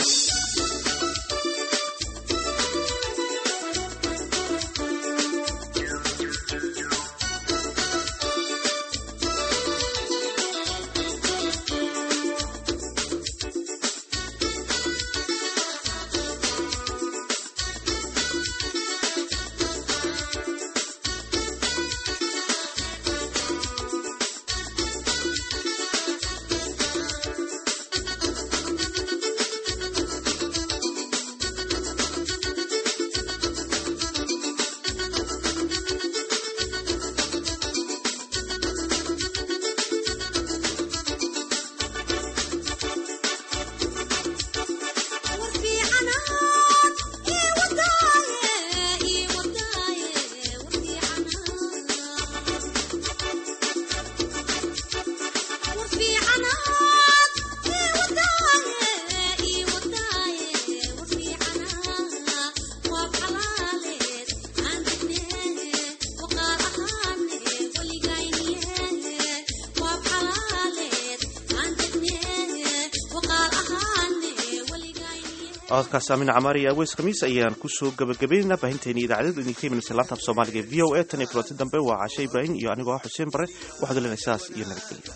cododkaas aamin camaar iyo aweys khamiis ayaan kusoo gabagabaynaynaa baahinteeni idaacadadu idinka imanaysa laanta af soomaaliga e v o a tan iyo kulanti dambe waa cashe ibraahim iyo anigoo ah xuseen bare waxaad lenahay saas iyo nabadgelyo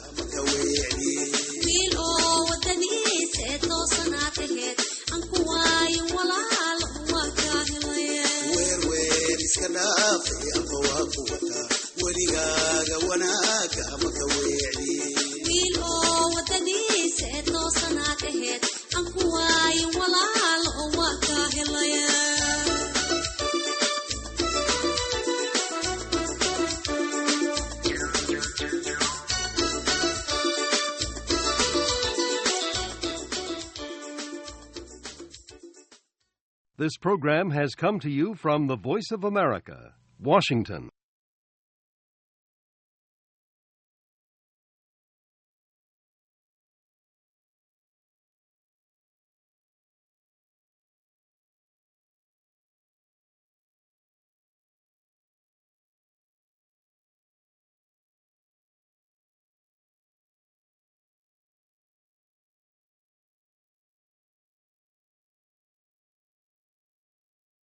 wiil oo wadadiisa ee toosanaad aheed aan ku waayo walaalo waa kaa helaye weer iska dhaafe amba waa ku wataa weligaaga wanaaga ama ka weecdiye wiil oo wadadiisa ee toosanaad aheed aan ku waayo walaalo waa kaa helaye This program has come to you from the Voice of America, Washington.